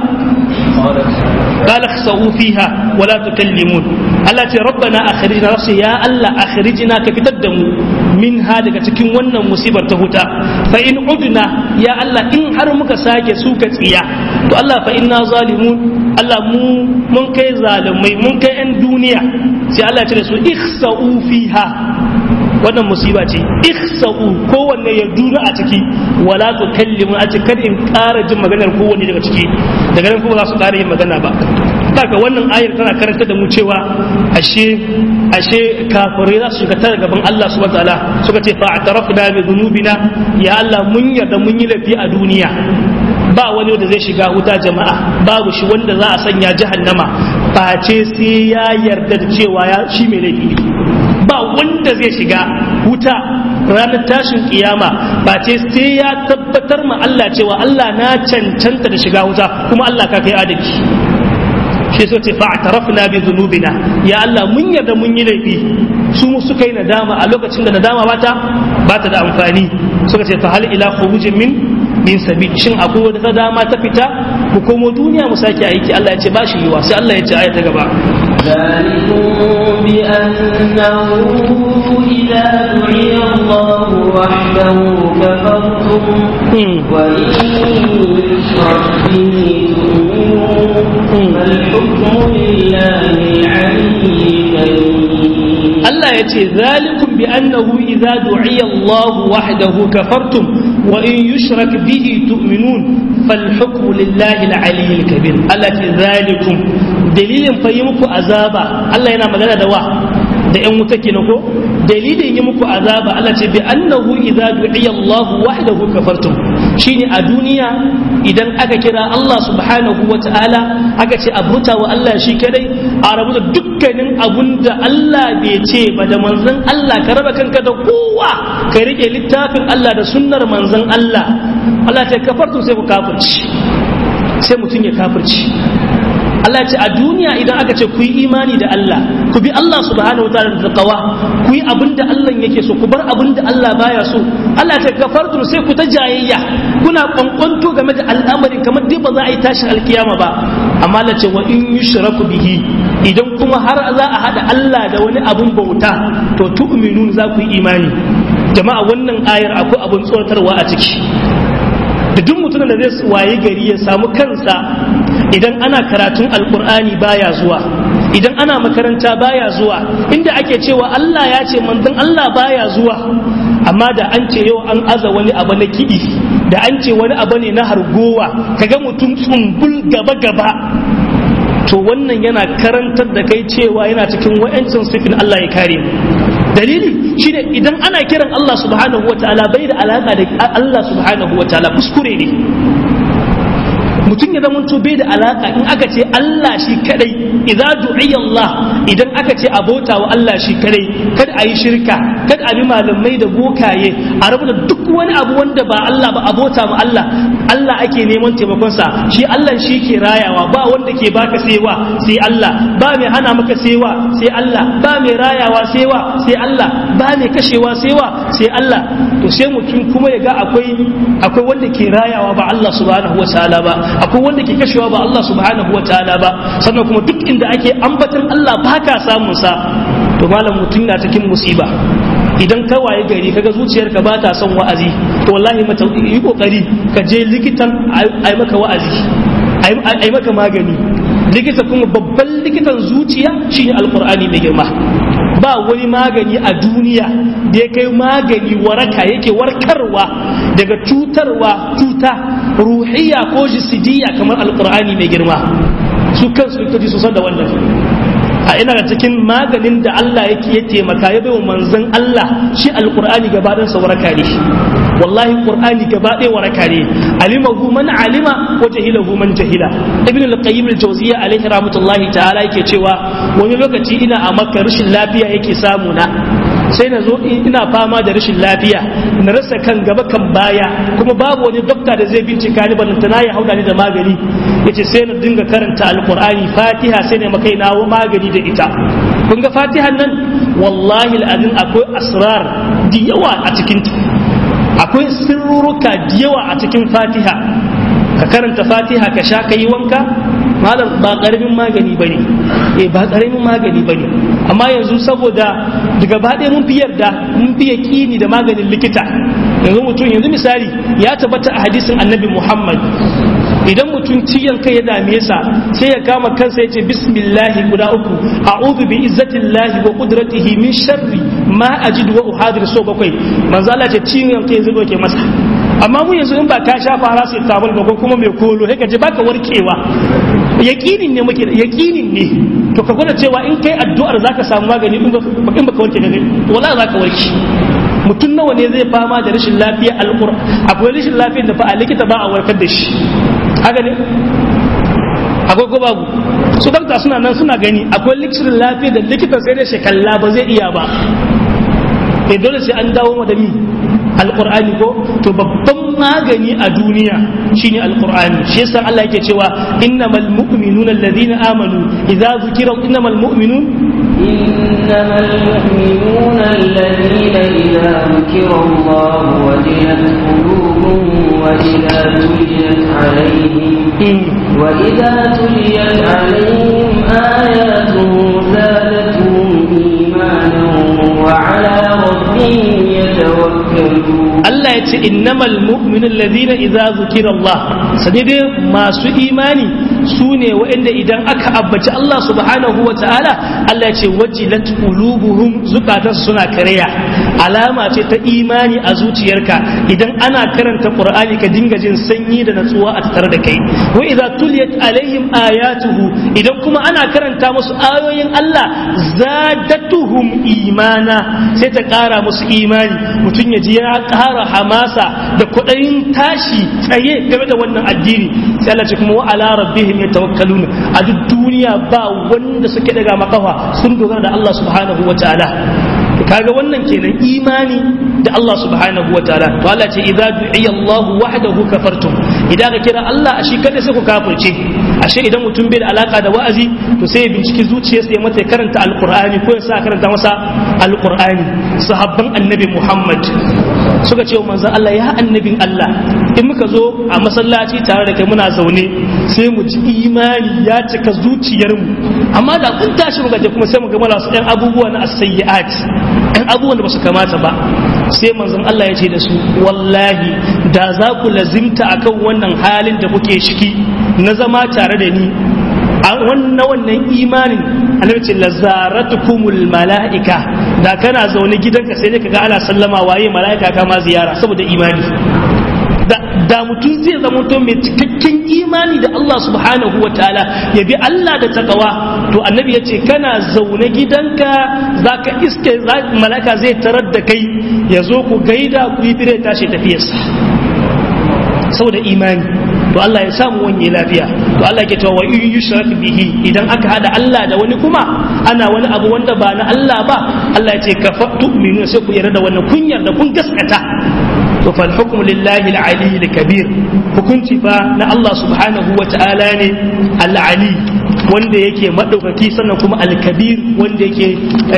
S1: قال اخسئوا فيها ولا تكلمون Allah ce rabbana akhrijna nafsi ya Allah akhrijna ka fitar da mu min ha daga cikin wannan musibar ta huta fa in udna ya Allah in har muka sake suka tsiya to Allah fa inna zalimun Allah mu mun kai zalimai mun kai yan duniya sai Allah ya ce da su ikhsa'u fiha wannan musiba ce ikhsa'u kowanne ya duna a ciki wala tukallimu a ce kada in ƙara jin maganar kowanne daga ciki daga nan kuma za su ƙara yin magana ba haka wannan ayar tana karanta da mu cewa ashe ashe kafirai za su shiga ta gaban Allah subhanahu wataala suka ce fa'tarafna bi dhunubina ya Allah mun yarda mun yi laifi a duniya ba wani wanda zai shiga wuta jama'a babu shi wanda za a sanya jahannama face sai ya yarda da cewa ya shi mai laifi ne ba wanda zai shiga wuta ranar tashin kiyama face sai ya tabbatar ma Allah cewa Allah na cancanta da shiga wuta kuma Allah ka kai adalci shi so ce fa'tarafna bi dhunubina ya Allah mun yarda mun yi laifi su mu suka yi nadama a lokacin da nadama bata bata da amfani suka ce fa hal ila khurujin min min sabil shin akwai wata dama ta fita mu komo duniya mu sake aiki Allah ya ce ba shi yiwa sai Allah ya ce aya ta gaba
S2: ذلكم بأنه إذا دعي الله وحده كفرتم وإن يشرك به تؤمنون فالحكم لله العلي الكريم
S1: Allah ya ce zalikum bi annahu idza du'iya Allah wahdahu kafartum wa in yushrak bihi tu'minun fal hukmu lillahi al-ali al-kabir Allah ce zalikum dalilin fa yi muku azaba Allah yana magana da wa da ƴan wuta kenan ko dalilin yi muku azaba Allah ce bi annahu idza du'iya Allah wahdahu kafartum shine a duniya idan aka kira Allah subhanahu wa ta'ala aka ce abuta wa Allah shi kadai a rabu da dukkanin abun da Allah bai ce ba da manzon Allah ka raba kanka da kowa ka rike littafin Allah da sunnar manzon Allah Allah ta kafartu sai ku kafirci sai mutum ya kafirci Allah ce a duniya idan aka ce ku yi imani da Allah ku bi Allah subhanahu wa ta'ala da taqwa ku yi abin da Allah yake so ku bar abin da Allah baya so Allah ce kafartu sai ku ta jayayya kuna kwankwanto game da al'amarin kamar dai ba za a yi tashin alkiyama ba amma Allah ce wa in yushraku bihi idan kuma har za a hada Allah da wani abun bauta to tu'minun za ku yi imani jama'a wannan ayar akwai abun tsoratarwa a ciki da duk mutumin da zai waye gari ya samu kansa idan ana karatun alkur'ani baya zuwa idan ana makaranta baya zuwa inda ake cewa Allah ya ce manzon Allah baya zuwa amma da an ce yau an aza wani abu na kiɗi da an ce wani abu ne na hargowa kaga mutum tsumbul gaba gaba to wannan yana karantar da kai cewa yana cikin wa'ancin sifin Allah ya kare mu dalili shine idan ana kiran Allah subhanahu wataala bai da alaka da Allah subhanahu wataala kuskure ne mutum ya zama bai da alaka in aka ce Allah shi kadai idza du'iya Allah idan aka ce abota wa Allah shi kadai kada a yi shirka kada a bi malamai da bokaye a rabu da duk wani abu wanda ba Allah ba abota ma Allah Allah ake neman taimakon sa shi Allah shi ke rayawa ba wanda ke baka sewa sai Allah ba mai hana maka sewa sai Allah ba mai rayawa sewa sai Allah ba mai kashewa sewa sai Allah to sai mutum kuma ya ga akwai akwai wanda ke rayawa ba Allah subhanahu wa ta'ala ba akwai wanda ke kashewa ba Allah subhanahu wa ta'ala ba sannan kuma duk inda ake ambatan Allah ba ka samun sa to malam mutum na cikin musiba idan ka waye gari kaga zuciyarka ba ta son wa'azi to wallahi mata yi kokari ka je likitan ai maka wa'azi ai maka magani likita kuma babban likitan zuciya shine alqur'ani mai girma ba wani magani a duniya da ya kai magani waraka yake warkarwa daga cutarwa cuta ruhiya ko jisidiyya kamar alqur'ani mai girma su kansu likitoci su san da wannan a ina da cikin maganin da Allah yake ya taimaka ya baiwa manzon Allah shi alqur'ani gaba ɗayan sa waraka ne wallahi qur'ani gaba ɗaya waraka ne alimahu man alima wa jahilahu man jahila ibn al-qayyim al-jawziyya alaihi rahmatullahi ta'ala yake cewa wani lokaci ina a makka rashin lafiya yake samu na sai na zo ina fama da rashin lafiya na rasa kan gaba kan baya kuma babu wani dokta da zai bincika ni balantana ya hauda ni da magani yace sai na dinga karanta alqur'ani fatiha sai ne makai nawo magani da ita kun ga fatihan nan wallahi alazim akwai asrar da yawa a cikin ta akwai sirruruka da yawa a cikin fatiha ka karanta fatiha ka sha ka yi wanka malam ba karamin magani bane eh ba karamin magani bane amma yanzu saboda daga baɗe mun fi yarda mun fi yaƙini da maganin likita yanzu mutum yanzu misali ya tabbata a hadisin annabi muhammad idan mutum ciyan kai ya dame sa sai ya kama kansa ya ce bismillahi guda uku a'udhu bi izzatillahi wa qudratihi min sharri ma ajidu wa uhadir so bakwai manzo Allah ce ciyan kai zai doke masa amma mu yanzu in ba ka sha fara sai tabal ba kuma mai kolo sai ka ji baka warkewa yaqinin ne muke yaqinin ne to ka gwada cewa in kai addu'ar zaka samu magani in baka warke da wala zaka warke mutum nawa ne zai fama da rashin lafiya alqur akwai rashin lafiyar da fa a likita ba a warkar da shi haka ne akwai ko babu su dakta suna nan suna gani akwai likitan lafiya da likitan sai dai shekalla ba zai iya ba eh dole sai an dawo da mi alqur'ani ko to babban magani a duniya shine alqur'ani shi yasa Allah yake cewa innamal mu'minuna alladhina amanu idza zukira innamal mu'minun
S2: إنما المؤمنون الذين إذا ذكر الله وجلت قلوبهم وإذا تليت عليهم وإذا تليت عليهم آياته زادتهم إيمانا وعلى ربهم يتوكلون
S1: Allah ya ce innamal mu'minun ladina idza zukira Allah sani dai masu imani su ne waɗanda idan aka abbaci Allah subhanahu wa ta'ala Allah ya ce wajilat qulubuhum zukatansu suna karya alama ce ta imani a zuciyarka idan ana karanta Qur'ani ka dinga jin sanyi da natsuwa a tattare da kai wa idza tuliyat alaihim ayatuhu idan kuma ana karanta musu ayoyin Allah zadatuhum imana sai ta ƙara musu imani mutum ya ji ya ƙara hamasa da kuɗin tashi tsaye game da wannan addini sai Allah ce kuma wa ala rabbihim yatawakkalun a duk duniya ba wanda suke daga makafa sun dogara da Allah subhanahu wa ta'ala kaga wannan kenan imani da Allah subhanahu wa ta'ala to Allah ce idza du'iya Allah wahdahu kafartum idan ka kira Allah a shi kada sai ku kafirce ashe idan mutum bai da alaka da wa'azi to sai ya binciki zuciyarsa ya mata karanta alqur'ani ko ya sa karanta masa alqur'ani sahabban annabi Muhammad suka ce wa manzon Allah ya annabin Allah in muka zo a masallaci tare da kai muna zaune sai mu ji imani ya cika zuciyarmu amma da kun tashi muka je kuma sai mu ga mala su ɗan abubuwa na as-sayyi'at ɗan abubuwan da ba su kamata ba sai manzon Allah ya ce da su wallahi da za ku lazimta akan wannan halin da kuke shiki na zama tare da ni a wannan wannan imanin annabi ce lazaratukumul mala'ika da kana zaune gidanka sai ne kaga ana sallama waye mala'ika kama ziyara saboda imani da mutum zai zama to mai cikakken imani da Allah subhanahu wa ta'ala ya bi Allah da takawa to annabi ya ce kana zaune gidanka zaka iske mala'ika zai tarar da kai ya zo ku gaida ku yi fire tashi tafiyarsa saboda imani to Allah ya samu wanye lafiya to Allah ke cewa wa in yushrak bihi idan aka hada Allah da wani kuma ana wani abu wanda ba na Allah ba Allah ya ce ka tu'minu sai ku yarda da wannan kunyar da kun gaskata to fal hukmu lillahi al-ali al-kabir hukunci fa na Allah subhanahu wa ta'ala ne al-ali wanda yake madaukaki sannan kuma al-kabir wanda yake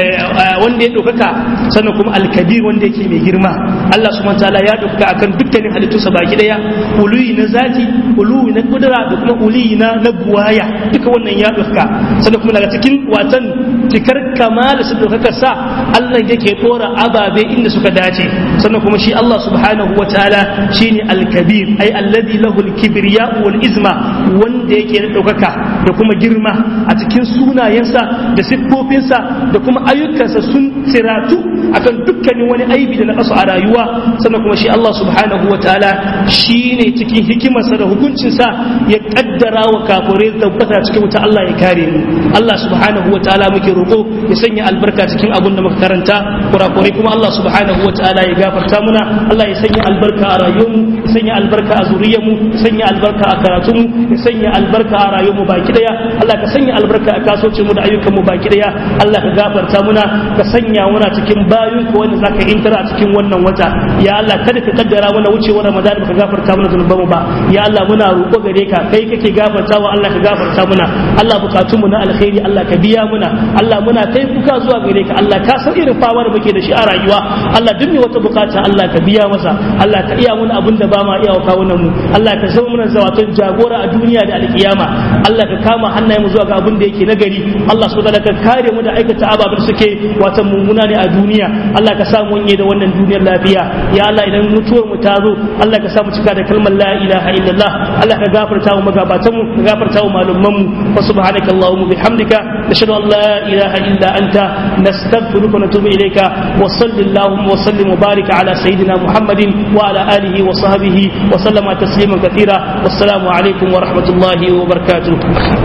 S1: wanda ya daukaka sannan kuma al-kabir wanda yake mai girma Allah subhanahu wa ta'ala ya daukaka akan dukkanin halittunsa baki daya uluyi na zati uluyi na kudura da kuma uluyi na na buwaya duka wannan ya daukaka sannan kuma daga cikin watan cikar kamala su daukaka sa Allah yake dora ababe inda suka dace sannan kuma shi Allah subhanahu wa ta'ala shine al-kabir ai alladhi lahu al-kibriya wal izma wanda yake da daukaka da kuma girma a cikin sunayensa da siffofinsa da kuma ayyukansa sun tsiratu akan dukkanin wani aibi da na kasu a rayuwa sannan kuma shi Allah subhanahu wa ta'ala shine cikin hikimarsa da hukuncinsa ya kaddara wa kafirai tabbata cikin wuta Allah ya kare mu Allah subhanahu wa ta'ala muke roƙo ya sanya albarka cikin abun da muka karanta kurakurai kuma Allah subhanahu wa ta'ala ya gafarta muna Allah ya sanya albarka a rayuwarmu ya sanya albarka a zuriyarmu ya sanya albarka a karatunmu ya sanya albarka a rayuwarmu baki daya Allah ka sanya albarka a kasuwancin mu da ayyukan mu baki daya Allah ka gafarta muna ka sanya muna cikin bayun ka wanda zaka intara a cikin wannan wata ya Allah kada ka kaddara mana wucewar Ramadan ka gafarta mana zunubanmu ba ya Allah muna roƙo gare ka kai kake gafartawa Allah ka gafarta muna Allah bukatun mu na alkhairi Allah ka biya muna Allah muna kai kuka zuwa gare ka Allah ka san irin fama da muke da shi a rayuwa Allah duk mai wata bukata Allah ka biya masa Allah ka iya muna abin da ba ma iya wa kawunan mu Allah ka zama muna zawatan jagora a duniya da alkiyama Allah ka kama hannayen mu zuwa ga abin da yake nagari Allah subhanahu wa ka kare mu da aikata ababen suke watan mummuna ne a duniya Allah ka samu wanye da wannan duniyar lafiya ya Allah idan mutuwar mu ta zo Allah ka samu cika da kalmar la ilaha illallah Allah ka gafarta mu magabatan mu ka gafarta mu malumman mu wa subhanaka allahumma bihamdika nashhadu an la ilaha illa anta nastaghfiruka wa natubu ilayka wa sallallahu wa sallim wa barik ala sayidina muhammadin wa ala alihi wa sahbihi wa sallama tasliman kathira wassalamu alaikum wa rahmatullahi wa barakatuh